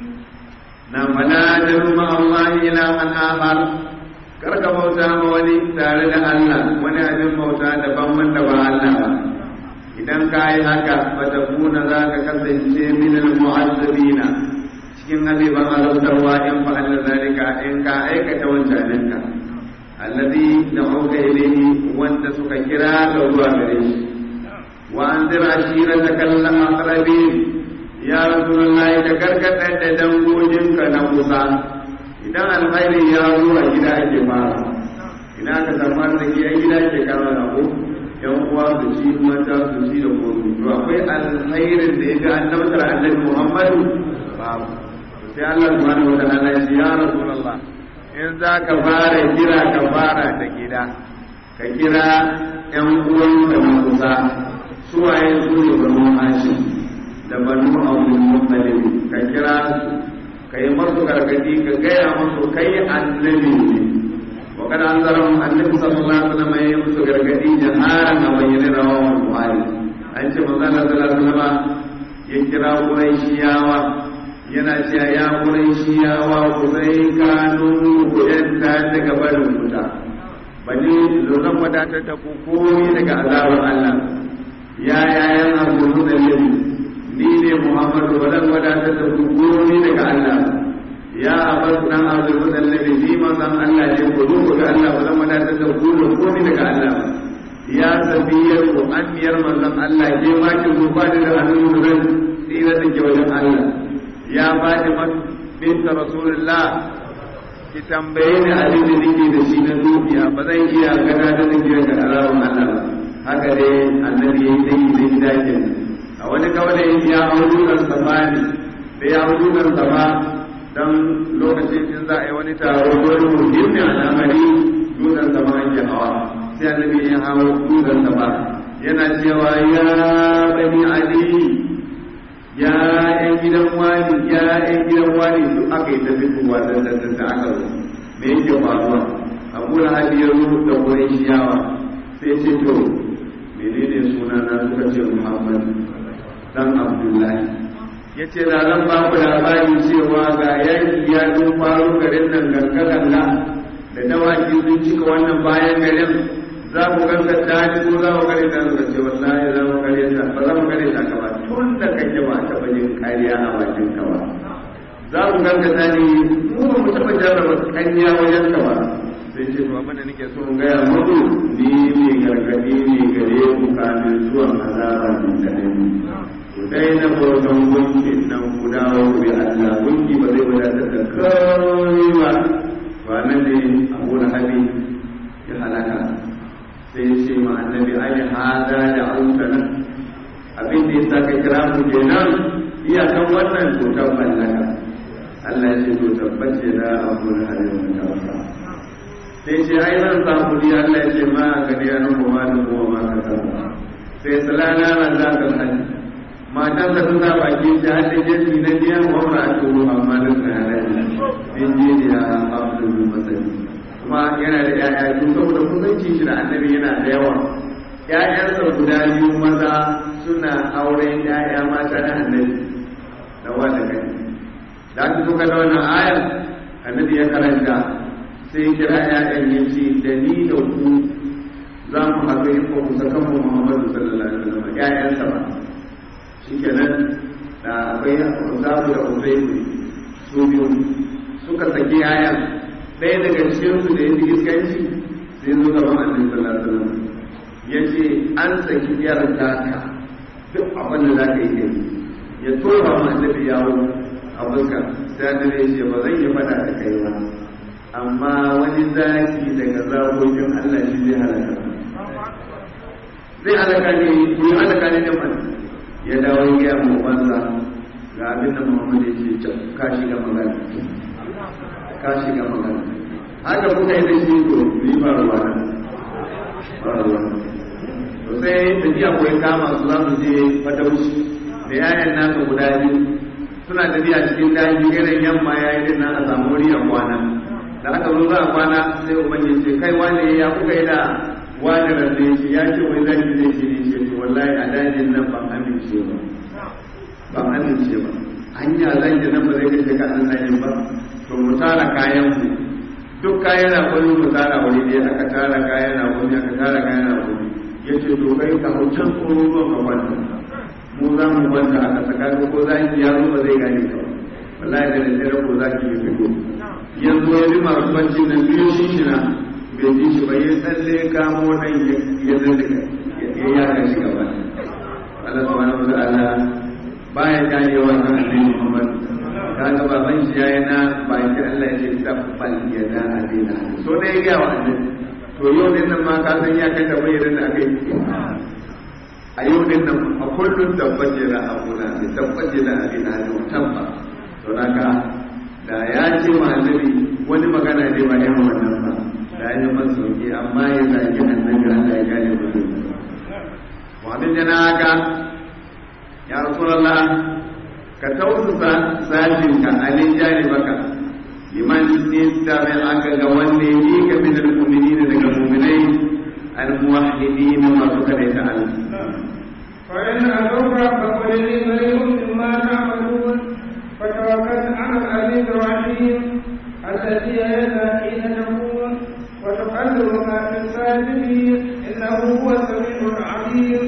na fala da ma Allah ila man akhar karka bauta ma wani tare da Allah wani abin bauta daban wanda ba Allah ba idan ka yi haka fa takuna za ka kasance min al mu'azzabina cikin azaban azabtarwa in fa Allah zalika in ka aikata wancanin ka alladhi da'uka ilayhi wanda suka kira ka zuwa gare shi wa anzir ashirataka al aqrabin ya rasulullahi da karkatar da dangoginka na kusa idan alkhairi ya zo a gida ake fara ina ka samu arziki a gida ke kama da ko yan uwa su ci mata su ci da komi to akwai alkhairin da ya ga annabtar annabi muhammadu babu sai Allah subhanahu wa ta'ala ya ce ya rasulullah in za ka fara kira ka fara da gida ka kira yan uwanka na kusa suwaye su ne banu hashim da banu abdul muttalib ka kira su ka yi masu gargadi ka gaya masu kai annabi ne wa kada an zara annabi sallallahu alaihi wasallam ya yi musu gargadi jaharan a bayyane da wawan buhari an ce manzo Allah sallallahu alaihi wasallam ya kira quraishiyawa yana cewa ya quraishiyawa ku sai kanu ku yanta daga barin wuta bani zan wadatar da ku komai daga azabar Allah ya yayan abu da ni ne Muhammadu ba zan wadatar da ku ni daga Allah ya abbas dan azur da nabi ni ma san Allah ne ku zo ku ga Allah ba zan wadatar da ku ko ni daga Allah ya sabiyar ku anniyar manzon Allah ke ma ki ku ba da hannun ran tsira da ke wajen Allah ya Fatima binta Rasulullah ki tambaye ni abin da nake da shi na dukiya ba zan iya gada da nake da alawan Allah haka dai annabi ya yi da gida kenan a wani kawai ya hau dukan sama ne da ya hau dukan sama don lokacin in za a yi wani taro ko wani muhimmin al'amari dukan sama ake hawa sai annabi ya hau dukan sama yana cewa ya bani ali ya yan gidan wani ya yan gidan wani duk aka yi tafi kuwa da da da aka zo me yake faruwa abu na hadi ya zo da wurin shiyawa sai ce to menene suna na suka ce muhammad dan abdullahi ya ce da zan ba ku labari cewa ga yanki ya zo faru garin nan ganga-ganga da dawaki sun cika wannan bayan garin za ku gaskata ni ko za ku gare ta suka ce wallahi za mu gare ta ba za mu gare ta ka ba tun da kake ba taɓa yin kariya a bakin ka ba za ku gaskata ni mu ba mu taɓa jarraba kanya wajen ka ba sai ce to abin da nake so in gaya muku ni ne gargadi ne gare ku kamin zuwan azaba min kadai ku daina bautan gunki nan ku dawo ku bi Allah gunki ba zai wadatar da kai ba ba nan ne Abu Lahabi ya halaka sai ya ce ma annabi ai hada da autana abin da yasa ka kira mu kenan iyakan wannan to tabbata Allah ya ce to tabbace da Abu Lahabi wannan tawassa sai ce ai zan samu ni Allah ya ce ma gani ya nuhu ma da kuma ma ka samu sai salana ran za ka hajji matan da suna baki ta hadda jesi na biyan wa ma a turu amma da suna halaye bin jini ya abdul masani kuma yana da yaya biyu saboda kusanci shi da annabi yana da yawa ƴaƴansa guda biyu maza suna auren ƴaƴa mata na annabi da wanda kai da aka zo da wannan ayar annabi ya karanta sai kira ‘ya'yan ya ce da ni da ku za mu haɗu in ba ku saka mu Muhammadu sallallahu alaihi wasallam ‘ya'yansa ba shi kenan da akwai zabu da uzairu su biyu suka saki ‘ya'yan ɗaya daga cikin su da ya fi iskanci sai zo gaban annabi sallallahu alaihi wasallam ya ce an saki yar taka duk abin da za ka yi kai ya tura ma annabi yawo a fuska sai annabi ya ce ba zan yi fada da kai ba amma wani zaki daga zakokin Allah shi zai halaka zai halaka ne ko ya halaka ne da man ya dawo ya mu banza ga abin da Muhammad ya ce ka shiga magana ka shiga magana haka kuka yi da shi ko ni ba ruwa ba ruwa to sai tafiya ko kama su za su je fatauci da yayan nasa guda biyu suna tafiya cikin daji irin yamma ya yi dinnan a samu wuri a kwana da aka zo za a kwana sai ubangiji ce kai wane ya kuka yi da wani rande shi ya ce wai zaki zai ce ne ce wallahi a dajin nan ban amince ba ban amince ba hanya zan ji nan ba zai kashe ka an dajin ba to mu tara kayan mu duk kayan na wani mu tara wani ɗaya aka tara kayan na wani aka tara kayan na wani ya ce to kai ka hau can tsoro zuwa ka kwanta mu za mu kwanta aka saka ko za ki yaro ba zai gane ka wallahi da daddare ko za ki yi fito yanzu ya bi masu bacci nan biyu shi shi na bai ji shi ba ya tsalle kamo nan ya zalle ya yaga shi gaba Allah subhanahu wa ta'ala baya gane wa kan annabi Muhammad kaga baban shi yayi na baki Allah ya ce tabbal ya da adina so dai ya ga wa annabi to yau din nan ma ka san ya kai da bayyana da aka yi a yau din nan a kullum tabbace da abuna da tabbace da adina da tabba to naka da ya ce wa annabi wani magana ne ba yan wannan ba da ya yi masa sauki amma ya zagi annabi Allah ya gane mutum wa bin janaka ya rasulullah ka tausasa sashin ka alin jani baka liman istabi aka ga wanda yi ka min al-mu'minina daga mu'minai al-muwahhidin masu kadaita Allah فإن أتوك فقل لي بريء مما تعملون فتوكل على العزيز الرحيم الذي يدعى حين تكون وتقلبك في الساجدين انه هو السميع العليم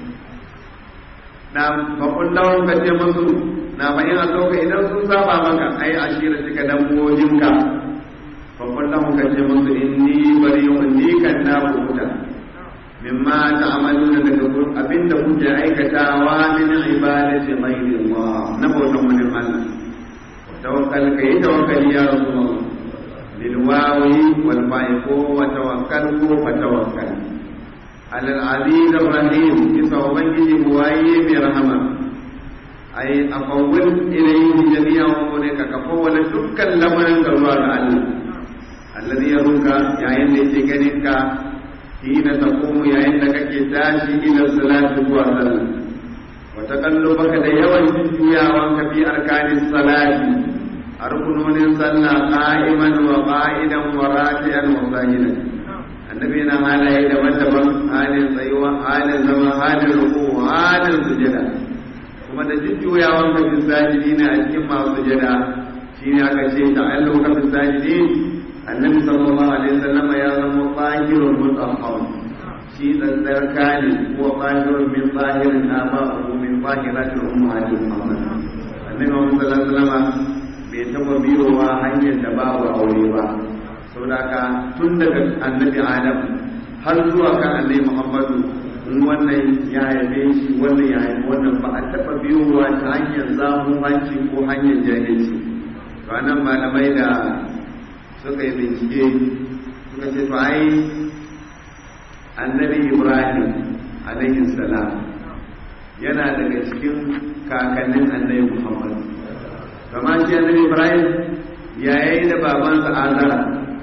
na faƙon lawon ka ce musu na bayan a sauka idan sun saba maka ai ashira cika dambojinka faƙon lawon ka ce musu inni bari yau ni kan na kuta mimma ta'maluna daga abinda kuke aikatawa min ibadati ghayrillah na bautan wani Allah tawakkal kai tawakkali ya rasulullah lil wawi wal fa'iqu wa tawakkal ko fa tawakkal ala al aziz ar rahim isa ubangiji buwaye mai rahama ai afawwal ilayhi jami'a umurika ka fawwala dukkan lamarin da zuwa ga Allah alladhi yaruka yayin da yake ganin ka hina taqumu yayin da kake tashi ila salati zuwa sallah wa taqallubaka da yawan juyawan ka fi arkanis salati a rukunonin sallah qa'iman wa qa'idan wa raki'an wa sajidan annabi yana halaye daban-daban halin tsayuwa halin zama halin ruku halin sujada kuma da jujjuyawan ka fi sajidina a cikin masu sujada shine aka ce ta'alluka fi sajidin annabi sallallahu alaihi wasallam ya zama tahirun mutahhar shi tsantsarka ne ko tahirun min tahirin aba'u min tahiratil ummahatil muhammad annabi sallallahu alaihi wasallam bai taba biyowa hanyar da babu aure ba saboda ka tun daga annabi adam har zuwa kan annabi muhammadu in wannan ya haife shi wannan ya haife wannan ba a taba biyowa ta hanyar zamuhanci ko hanyar jahilci to nan malamai da suka yi bincike suka ce to ai annabi ibrahim alaihi salam yana daga cikin kakannin annabi muhammad kama shi annabi ibrahim yayi da babansa azara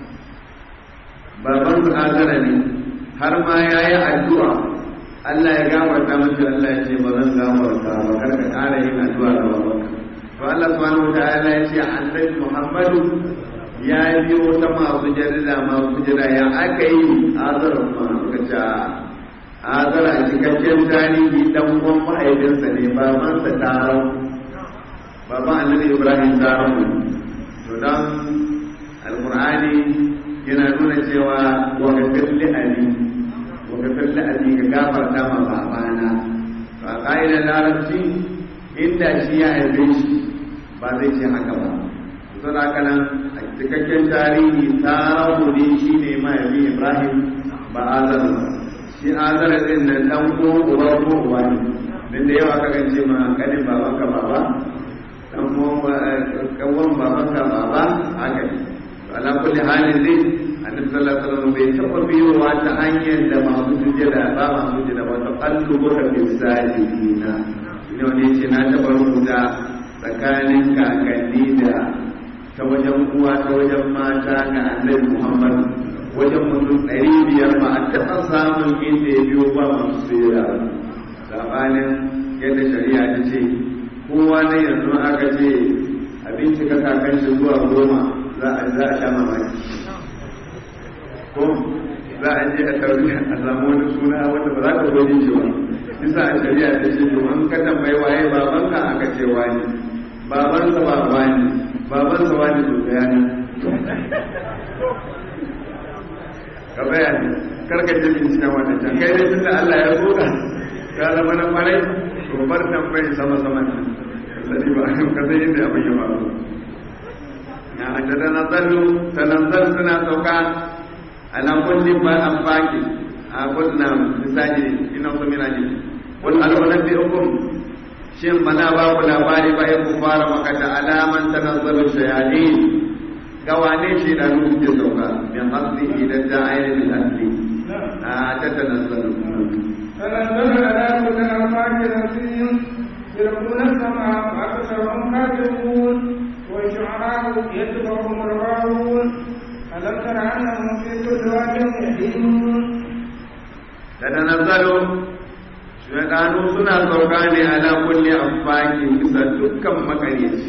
babansa azara ne har ma yayi addu'a Allah ya gafarta masa Allah ya ce ba zan gafarta ba kar ka ƙara yin addu'a ga babanka to Allah subhanahu wa ta'ala ya ce annabi muhammadu ya biyo ta masu jarida masu jira ya aka yi azarar ma suka ce azara a cikakken tarihi dan uwan mahaifinsa ne babansa taron baban annabi ibrahim taron to dan alqur'ani yana nuna cewa wa gafir li ali wa gafir li ali ga gafarta ma babana to a ka'idar larabci inda shi ya haife shi ba zai ce haka ba sun haka nan a cikakken tarihi tarahu ne shi ne mahaifi ibrahim ba azar ba shi azar din nan dan ko uba ko uba ne din da yawa kakan ce ma kanin babanka baba dan ko kawon babanka baba haka ne to ala kulli halin dai annabi sallallahu alaihi wasallam bai taba biyowa ta hanyar da masu sujada ba masu sujada ba ta qallu buka fi sajidina ne wani ce na taba rubuta tsakanin kakanni da ta wajen uwa ta wajen mata ga annabi Muhammad wajen mutum ɗari biyar ba a taɓa samun inda ya biyo ba masu tsira sabanin yadda shari'a ta ce kowa na yanzu aka ce abinci ka kakan shi zuwa goma za a za a sha mamaki ko za a je a tauri a samu wani suna wanda ba za ka gode shi ba bisa a shari'a ta ce to an ka tambayi waye babanka aka ce wani babansa ba wani babansa wani to bayani ka bayani karka je bincika wata can kai dai tunda Allah ya soka ka zama na kwarai to bar tambayi sama sama ne sani ba ka san yadda abin ya faru na da tanazzalu tanazzal suna sauka ala kulli ba an baki a kunna misali ina so mina ji wal alwanabbiukum shin bana ba ku labari ba ku fara maka da alaman tanazzalu shayatin ga wane shi da nuhu ke sauka min hasbi idan da ainihin asli a ta tanazzalu تنزل على كل أربعة نسيم يلقون السماء وأكثرهم كاذبون والشعراء يتبعهم الغاوون ألم تر أنهم في كل واد يحيون tatanazzalu shaydanu suna sauka ne ala kulli afaki bisa dukkan makaryaci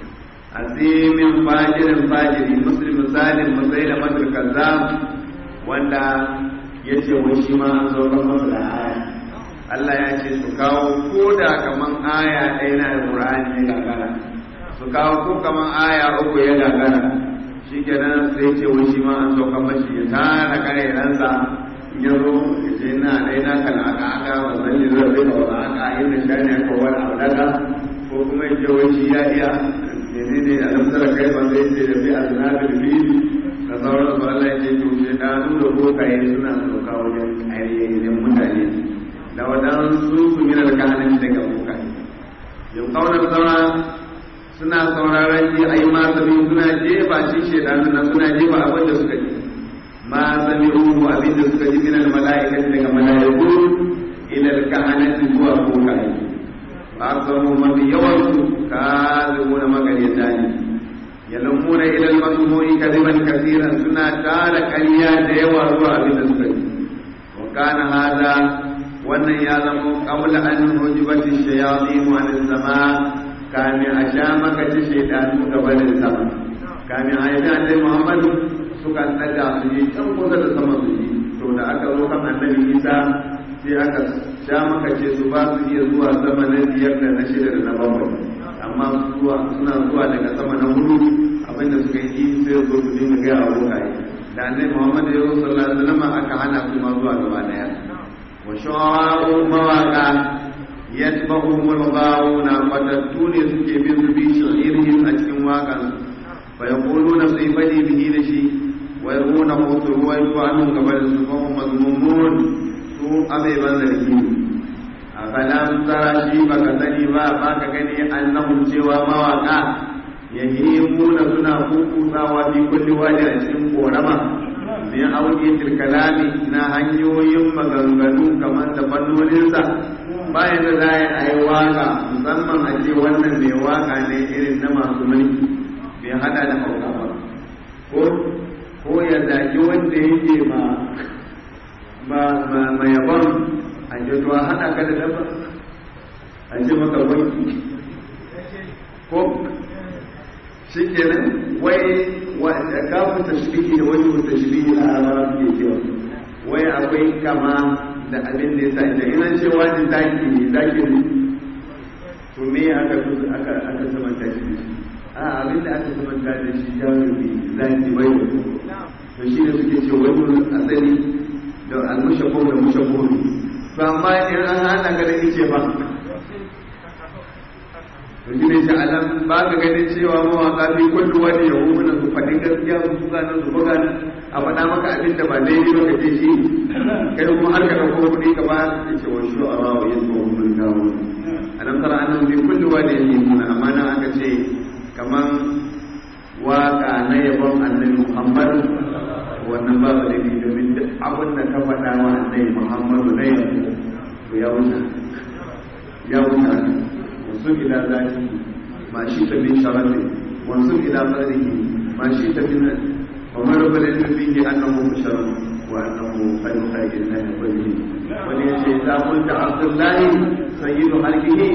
azimin fajirin fajiri muslim misalin musaila matul kazzab wanda yace wai shi ma an sauka masa da aya Allah ya ce su kawo ko da kaman aya ɗaya na Qur'ani ya gagara su kawo ko kaman aya uku ya gagara shi kenan sai ce wai shi ma an sauka mashi ya tara kare ransa ya zo ya ce na ɗaya na kan aka aka ba zan yi zai zai ba aka yi da shani aka wani abu daga ko kuma ya ce wai shi ya iya ne ne a lamsar kai ba zai ce da bi a zinabin biyu da sauran su Allah ya ce to shi da nuna bokaye suna sauka wajen ainihin mutane da waɗansu su minar kahanin daga bokaye yau kaunar saura suna sauraron ji a yi masami suna jefa shi shaidanu na suna jefa abin da suka ji ma sami uhu abin da suka ji minal mala'ikati daga mala'iku ilal kahanati zuwa bokaye ba samu mafi yawansu kazibuna magaryata ne yalamuna ilal masmu'i kadiban kasiran suna tara ƙarya da yawa zuwa abin da suka ji wa kana hada wannan ya zama qabla an hujibati shayatin wa an sama kamin a sha maka ci shaidanu gaba da sama kamin a yi annabi muhammadu suka daga su yi can kusa da sama su yi to da aka zo kan annabi isa sai aka sha maka ce su ba su iya zuwa sama na biyar da na shida da na bakwai amma zuwa suna zuwa daga sama na hudu abinda suka yi sai zo su dinga gaya wa bokaye da annabi muhammadu ya zo sallallahu alaihi wasallam aka hana su ma zuwa gaba daya wa shu'a'u mawaqa yatba'uhum al-ghawuna fatattune suke bin su bi shi'irhim a cikin waƙan fa yaquluna sai fadi bihi da shi wa yaruna hutu wa yu'anu gaban su fa hum mazmumun su abai ban zargi afalam tara shi baka sani ba baka gani annahum cewa mawaka yahimuna suna kukusawa fi kulli wadi a cikin korama min auki tilkalami na hanyoyin maganganu kamar da fannoninsa bayan da za a yi waka musamman a ce wannan mai waka ne irin na masu mulki bai hada da hauka ba ko ko ya zaki wanda yake ma ma ma ma yabon a ce to a hada ka da dabba a ce maka wanki ko shi kenan wai wanda kafin tashbihi da wani tashbihi a arabawa suke cewa wai akwai kama da abin da ya sa ita ina ce wani zaki ne zaki ne to me aka aka aka samanta shi a abin da aka samanta da shi jarumi zaki wai to shi ne suke ce wani asali da almushabbu da mushabbu to amma in an hana ga da ice ba to shi ne shi alam ba ka ganin cewa mawaka fi kullu wani ya hu na su faɗin gaskiya su su ganin su buga a faɗa maka abin da ba daidai ba ka ce shi kai kuma har ka ɗauko kuɗi ka ba ya ce wa shi a rawa yin tsohon mun gawo alam tara annahu fi kullu wani ya hu amma nan aka ce kaman waka na yabon annabi muhammad wannan ba ba laifi domin duk abin da ka faɗa wa annabi muhammadu na yabo to ya wuce ya wuce وانصب إلى ذاته ما شئت من شرفه وانصب إلى قدره ما شئت من ومرب العلم فيه أنه بشر وأنه خير خير الله كله وليس إذا قلت عبد الله سيد خلقه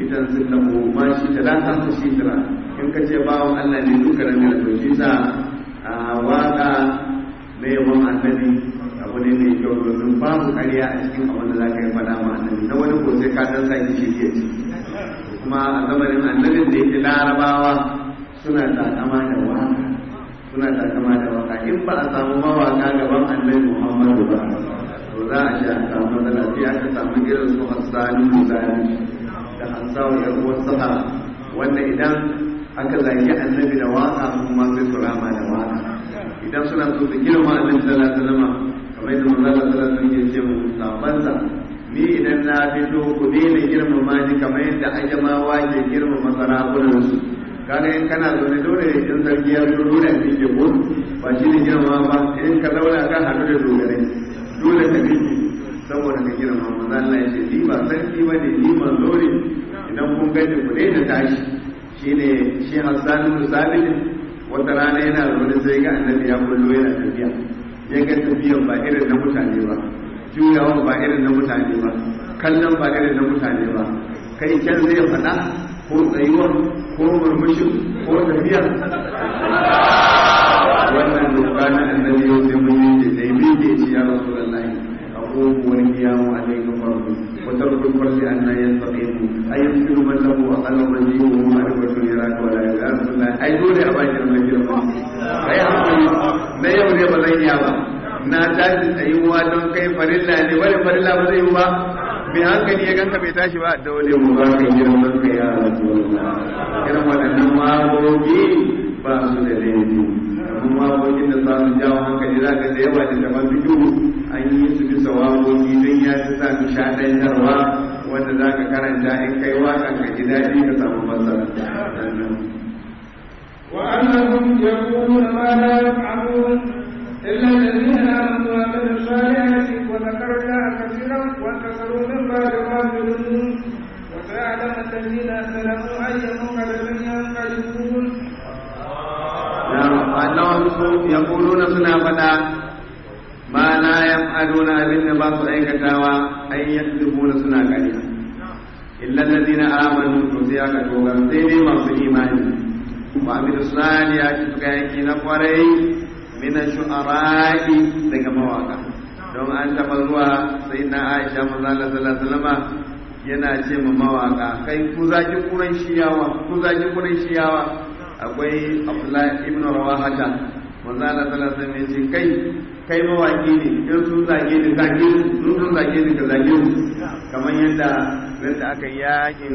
idan sun lahu ma shi ta la ta shi tira in ka ce bawon Allah ne duka da ne to shi sa a waka na yabon annabi abu ne mai kyau domin babu ƙarya a cikin abin da za ka yi faɗa ma annabi na wani ko sai ka dan sa ki shi ci kuma a zamanin annabin da yake larabawa suna takama da waka suna takama da waka in ba a samu mawaka gaban annabi muhammadu ba to za a sha a samu matsala sai aka samu irin su hassani misali da hassawa ya ruwan sahara wanda idan aka zagi annabi da waka kuma sai su rama da waka idan suna so su girma annabi sallallahu alaihi wasallam kamar yadda manzo sallallahu alaihi wasallam ya ce mu sabansa ni idan na fito ku daina girmama ni kamar yadda ajamawa ke girmama sarakunansu kaga in kana zaune dole ne in sarki ya zo dole ne ke ko ba shi ne girma ba in ka zauna ka haɗu da dogare dole ka bi saboda ka girma manzo Allah ya ce ni ba sarki ba ne ni manzo ne idan kun gani ku dai da tashi shine shi Hassan bin Sabit wata rana yana zaune sai ga annabi ya kullo yana tafiya ya ga tafiyan ba irin na mutane ba juyawan ba irin na mutane ba kallon ba irin na mutane ba kai can zai faɗa ko tsayuwar ko murmushin ko tafiya wannan doka na annabi yau sai mun yi sai bi ke ci ya rasu da lahi abubu wani kiyamu a dai ga farko wata rukun farli an na yin tsaƙe mu a yi fi ruman lahu a kalan raji ko mu a duka tun yara ka wala ya rasu da ai dole a bakin mai girma kai hankali na yau ne ba zan iya ba na tashi tsayuwa don kai farilla ne wani farilla ba zai yi ba mai hankali ya ganka bai tashi ba dole mu ba ka girman ka ya rasulullah irin waɗannan magogi ba su da laifi amma magogin da za su jawo hankali za ka da yawa da daban biyu an yi su bisa wagogi don ya fi sa su shaɗantarwa wanda za ka karanta in kai waƙan ka ji daɗi ka samu masara وأنهم يقولون ما لا يفعلون إلا الذين آمنوا وعملوا الصالحات وذكروا الله كثيرا وانتصروا من بعد ما ظلموا وسيعلم الذين ظلموا أي منقلب ينقلبون annahum yaquluna suna fada ma la yaf'aluna abin da ba su aikatawa ay yakzibuna suna ƙarya illa alladhina amanu to sai aka dogar sai dai masu imani wa amilu salihati suka yanki na kwarai min shu'ara'i daga mawaka don an taɓa zuwa sai na Aisha manzo Allah sallallahu alaihi wasallam yana ce ma mawaka kai ku zaki kuran shiyawa ku zaki kuran shiyawa akwai abdullahi ibn rawahata manzo Allah sallallahu alaihi wasallam ce kai kai mawaki ne in sun zage ni zage su sun zage ni ka zage su kamar yadda yadda aka yakin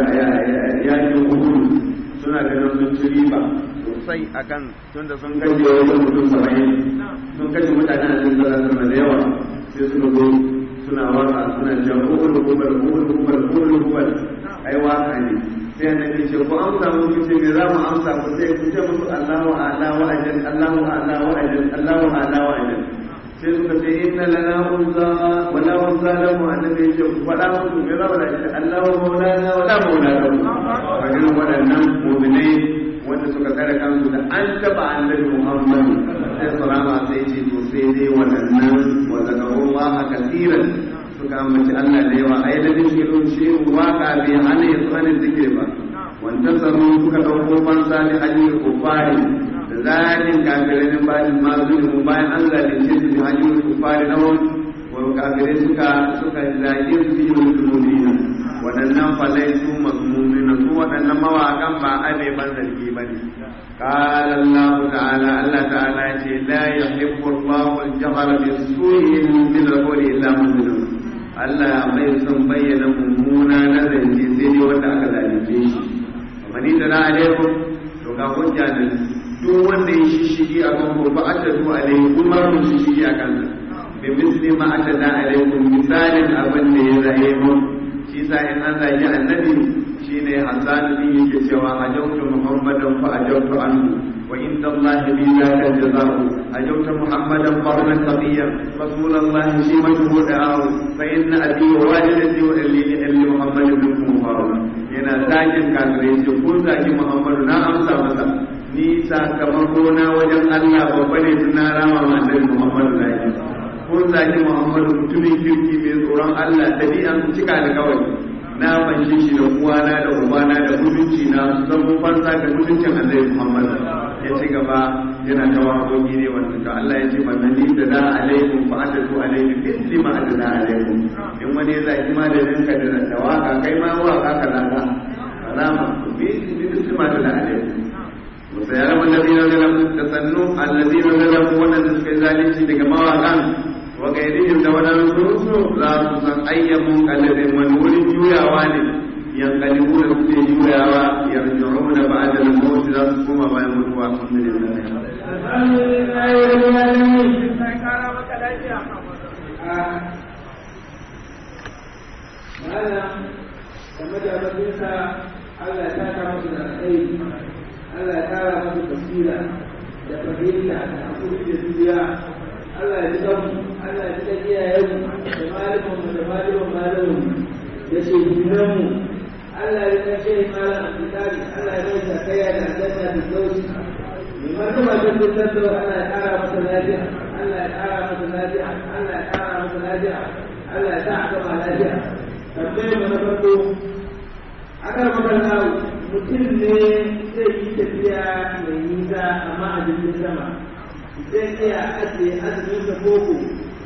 yakin uhud suna ganin sun ci riba sosai akan tunda sun kashe wajen mutum saba'in sun kashe mutane a cikin sallallahu da yawa sai suka zo suna waka suna cewa uhud hubal uhud hubal uhud hubal ai waka ne sai annabi ce ko amsa mu ce me za mu amsa ku sai ku ce musu Allahu a'la wa ajal Allahu a'la wa ajal Allahu a'la wa ajal sai suka ce inna lana unza wa la unza lahu annabi ce ku faɗa musu me za mu da ce Allahu maulana wa la maulana wa irin waɗannan mu'minai wanda suka kare kansu da an taba annabi Muhammad sai salama sai ce to sai dai waɗannan wa zakarullaha kasiran suka ambaci Allah da yawa ai da zikirun shiru waka bai hana ya tsanin zikir ba wanda tsaro suka dauko fansa da hajjiyar kufari da zalin kafirai na bayan masu mu bayan an zalunce su da hajjiyar kufari na wani wani kafirai suka suka zage su yi musulmina waɗannan falai su masmumina su waɗannan mawaƙan ba abe ban zargi ba ne قال الله تعالى الله تعالى لا يحب الله الجهر بالسوء من القول الا من ظلم Allah bai son bayyana mummuna na zance sai dai wanda aka zalunce shi kamar da na alaikum to ga hujja da duk wanda ya shishigi a kan ko ba a tadu alaikum kuma mun shishigi a kan bi misli ma atada alaikum misalin abin da ya zaye mu shi sa in an zagi annabi shine Hassan din yake cewa hajautu Muhammadan fa ajautu anhu وعند الله بي ذاك الجزاء أجوت محمدا قرنا تقيا رسول الله شيمته دعاه فإن أبي ووالدتي وإلي محمد منكم فاروق yana zakin kafirai ce kun zaki Muhammadu na amsa masa ni sakamako na wajen Allah babba ne tun na rama ma annabi Muhammadu zaki kun zaki Muhammadu mutumin kirki mai tsoron Allah dabi'an cika da kawai na fanshe shi da uwana da ubana da mutunci na su zama fansa ga mutuncin annabi Muhammad ya ci gaba yana ta waƙoƙi ne wanda to Allah ya ce manani da da alaikum fa atatu alaikum mithli ma adana alaikum in wani ya zaki ma da ninka da da waka kai ma waka ka lada alama bi mithli ma adana alaikum وسيعلم الذين ظلموا تسنوا الذين ظلموا ولن تسكي ذلك daga mawaƙan وغيرهم da waɗansu za su san ayyamun kalibin wani wurin juyawa ne yankalibu da suke juyawa yarji'u da ba'da al-maut za su koma bayan mutuwa malam da majalabinsa Allah ya taka musu da alkhairi Allah ya kara musu basira da fahimta da hakuri da duniya Allah ya ji kanmu Allah ya ji kan iyayenmu da malamanmu da malaman malamanmu da shehunanmu Allah ya kan shehi malam abdulkari Allah ya mai sakaya da aljanna da dausi mai martaba da dukkan da Allah ya kara masa lafiya Allah ya kara masa lafiya Allah ya kara masa lafiya Allah ya sa a gama lafiya tambayar mu na farko akan magana mutum ne zai yi tafiya mai nisa amma a jirgin sama zai iya ajiye azumin sa koko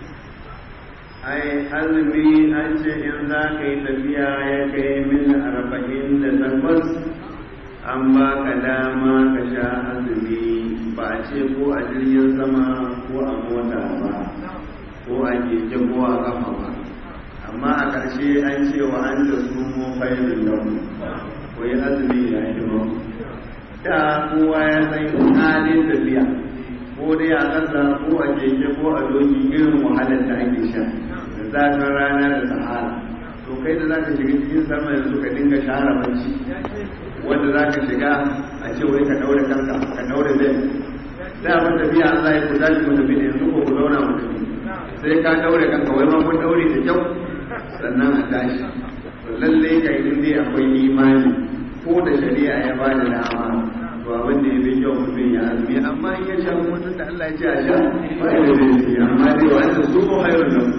ai azumi an ce in za ka yi tafiya ya kai mil arba'in da takwas an ba ka dama ka sha azumi ba a ce ko a jirgin sama ko a mota ba ko a keke ko a kafa ba amma a ƙarshe an ce wa an da su mu failin lau ko yi azumi ya yi ba da kowa ya san halin tafiya ko dai a ƙasa ko a keke ko a doki irin wahalar da ake sha da zafin rana da sahara to kai da za ka shiga cikin sama yanzu ka dinga share bacci wanda za ka shiga a ce wai ka daure kanka ka daure zai da abin tafiya Allah ya kuta shi mu tafi da yanzu ko ku zauna mu tafi sai ka daure kanka wai ma kun daure da kyau sannan a tashi to lalle ka yi dai akwai imani ko da shari'a ya ba da dama to abin da ya fi kyau mutum ya azumi amma in ya sha mutum da Allah ya ce a sha ba ya da zai amma dai wanda su ko hayrun nan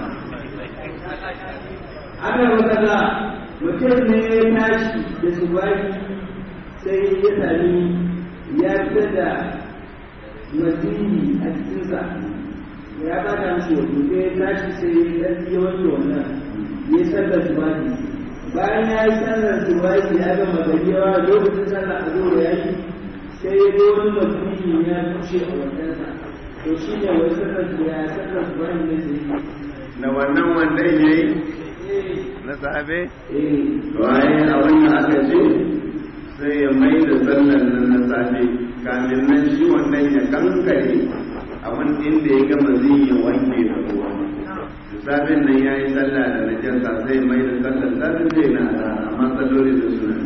ana magana mutum ne ya tashi da subaki sai ya sami ya fita da mazini a cikinsa ya ba ta mishi wato sai ya tashi sai ya ɗan ya wanke wannan ya sallar subaki bayan ya yi sallar subaki ya gama gari yawa lokacin sallar a zuwa ya yi sai ya ga wani mazini ya kushe a wajensa to shi ne wai sallar ya sallar subaki ne sai da wannan wanda ya yi eh na safe eh to ai abin da aka ce sai ya mai da sallan nan na safe kamin nan shi wannan ya kankare abin inda ya gama zai ya wanke da ruwa da safen nan ya yi sallah da najasa sai mai da sallan safe zai na da amma salloli da suna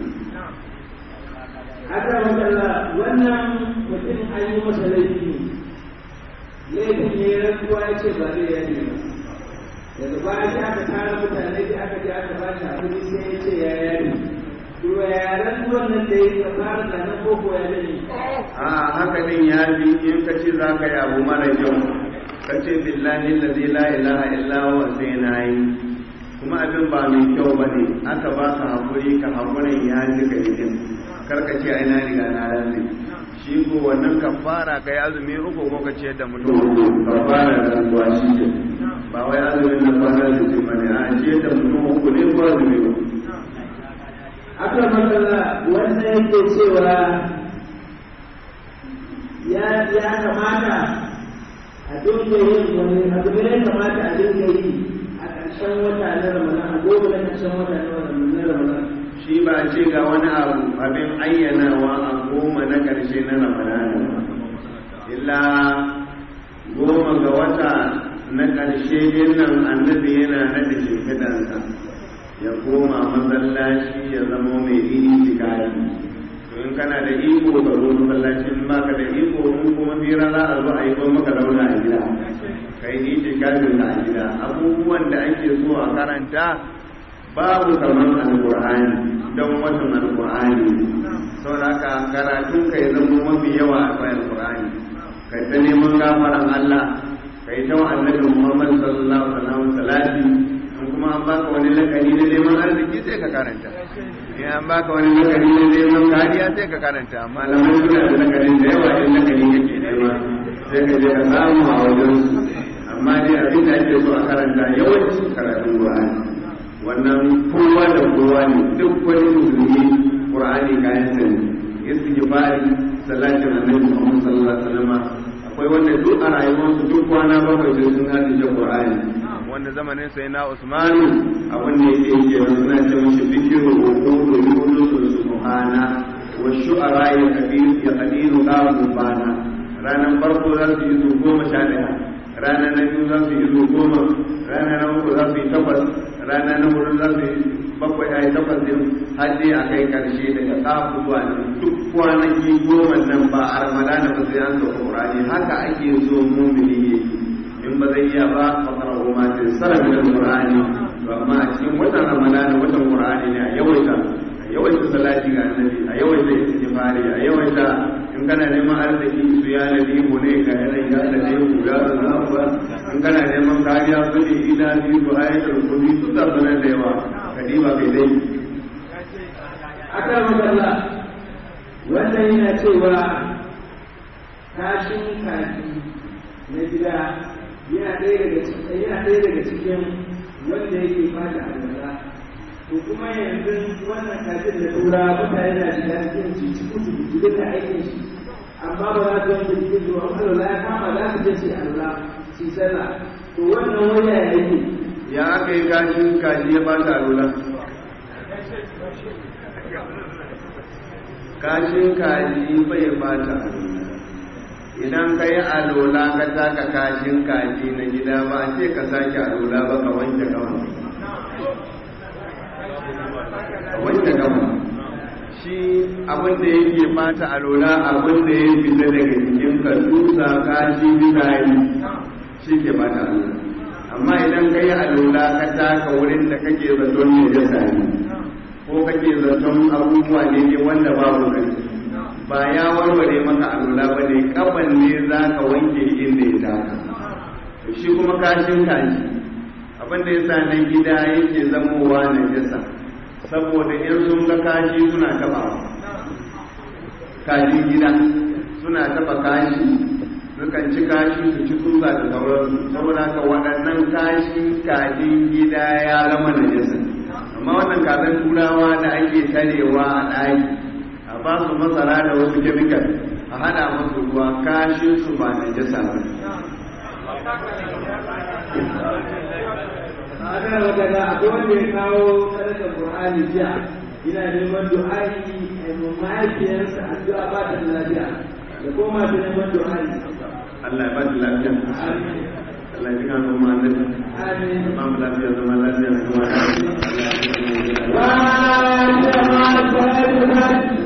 haka matsala wannan mutum an yi masa laifi ne laifin ne rantsuwa ya ce ba zai yaje ba daga baya sai aka tara mutane sai aka je aka ba shi hakuri sai ya ce ya yaje to ya rantsuwan nan da ya fara da nan koko ya gani a haka din ya bi in ka ce za ka yi abu mara kyau ka ce billahi lazi la ilaha illa huwa sai na yi kuma abin ba mai kyau ba ne aka ba ka haƙuri ka haƙurin ya ji ka yi din karka ce ai na riga na rantsi shi ko wannan kafara ka yi azumi uku ko ka ce da mutum uku kafara da rantsuwa shi ke ba wai azumin na kwana da ce ba ne a ce da mutum uku ne ko azumi uku aka matsala wannan yake cewa ya ya kamata a dinga yin wani abu ne ya kamata a dinga yi a ƙarshen wata na ramadan a gobe na ƙarshen wata na ramadan shi ba ce ga wani abu abin ayyanawa a goma na ƙarshe na ramadana illa goma ga wata na ƙarshe din nan annabi yana naɗa shimfidansa ya koma masallaci ya zama mai iri tikari to in kana da iko ka zo masallaci in baka da iko in kuma fira za a zo a yi kuma maka zauna a gida kai ni tikarin a gida abubuwan da ake so a karanta babu kamar alkur'ani don watan alkur'ani sau da haka karatun ka ya zama mafi yawa a kan alkur'ani kai ta neman gafaran Allah kai ta wa annabi Muhammad sallallahu alaihi wasallam salati in kuma kuma an baka wani lakani na neman arziki sai ka karanta in an baka wani lakani na neman kariya sai ka karanta malamai suna da lakanin da yawa in lakani kake nema sai ka je ka samu a wajen su amma dai abin da ake so a karanta yawancin karatun Qur'ani wannan kowa da kowa ne duk wani musulmi Qur'ani kayan sani istighfari salatin annabi Muhammad sallallahu alaihi wasallam akwai wanda duk a rayuwarsu duk kwana bakwai sai sun haddace Qur'ani wanda zamanin sai na Usman abin da yake yake suna ce mishi bikiru hukudu yunus subhana wa shu'ara ya kabir ya qadiru qalu bana ranan farko za su yi su goma sha daya rana na biyu za su yi su goma rana na uku za su yi takwas rana na hudu za su yi bakwai a yi takwas din har dai a kai karshe daga kafu zuwa nan duk kwanaki goma nan ba a ramadana ba sai an sauka qur'ani haka ake so mumini yake in ba zai iya ba fakara goma ta sara min alqur'ani to amma a cikin watan ramadana watan qur'ani ne a yawaita a yawaita salati ga annabi a yawaita istighfari a yawaita in kana neman arziki su ya nabi mu ne ga yanayin ya da ne ku ya Allah ba in kana neman kariya su ne ila bi ku ayatul kursi su ta sanar da yawa kadiba bai dai akan magana wannan yana cewa kashin kaji na gida yana ɗaya daga cikin yana ɗaya daga cikin wanda yake fata alwala to kuma yanzu wannan kajin da tura mutane na shiga cikin ci cikin su su duka aikin shi amma ba za su yanke cikin zuwa alwala ya kama za su je su yi alwala su yi sallah to wannan waya ya yake ya aka yi kashin kaji ya bata alula kashin kaji bai bata alula idan ka yi alola ka taka kashin kaji na gida ba ce ka sake alola ba ka wanke gama ka wanke gama shi abin da yake bata alola abin da ya fita daga jikin ka tusa kashi bisari shi ke bata alola amma idan ka yi alola ka taka wurin da kake zaton ne jasa ne ko kake zaton abubuwa ne ne wanda babu kai ba ya warware maka alula ba ne kafan ne za ka wanke inda ya taka to shi kuma kashin kaji abin da yasa na gida yake zamowa na jasa saboda in sun ga kashi suna taba kajin gida suna taba kashi sukan ci kashi su ci tsutsa da sauransu saboda haka waɗannan kashin kajin gida ya zama na jasa amma wannan kazan turawa da ake tarewa a ɗaki a ba su masara da wasu kemikal a hada musu ruwa kashin su ba na jasa ba ana magana akwai wanda ya kawo sadakar Qur'ani jiya ina neman du'a'i a mahaifiyarsa addu'a ba ta lafiya da koma ta neman du'a'i Allah ya ba ta lafiya Allah ya kano ma annabi amin ba mu lafiya zama lafiya na kuma Allah ya kano mu wa ta ma ta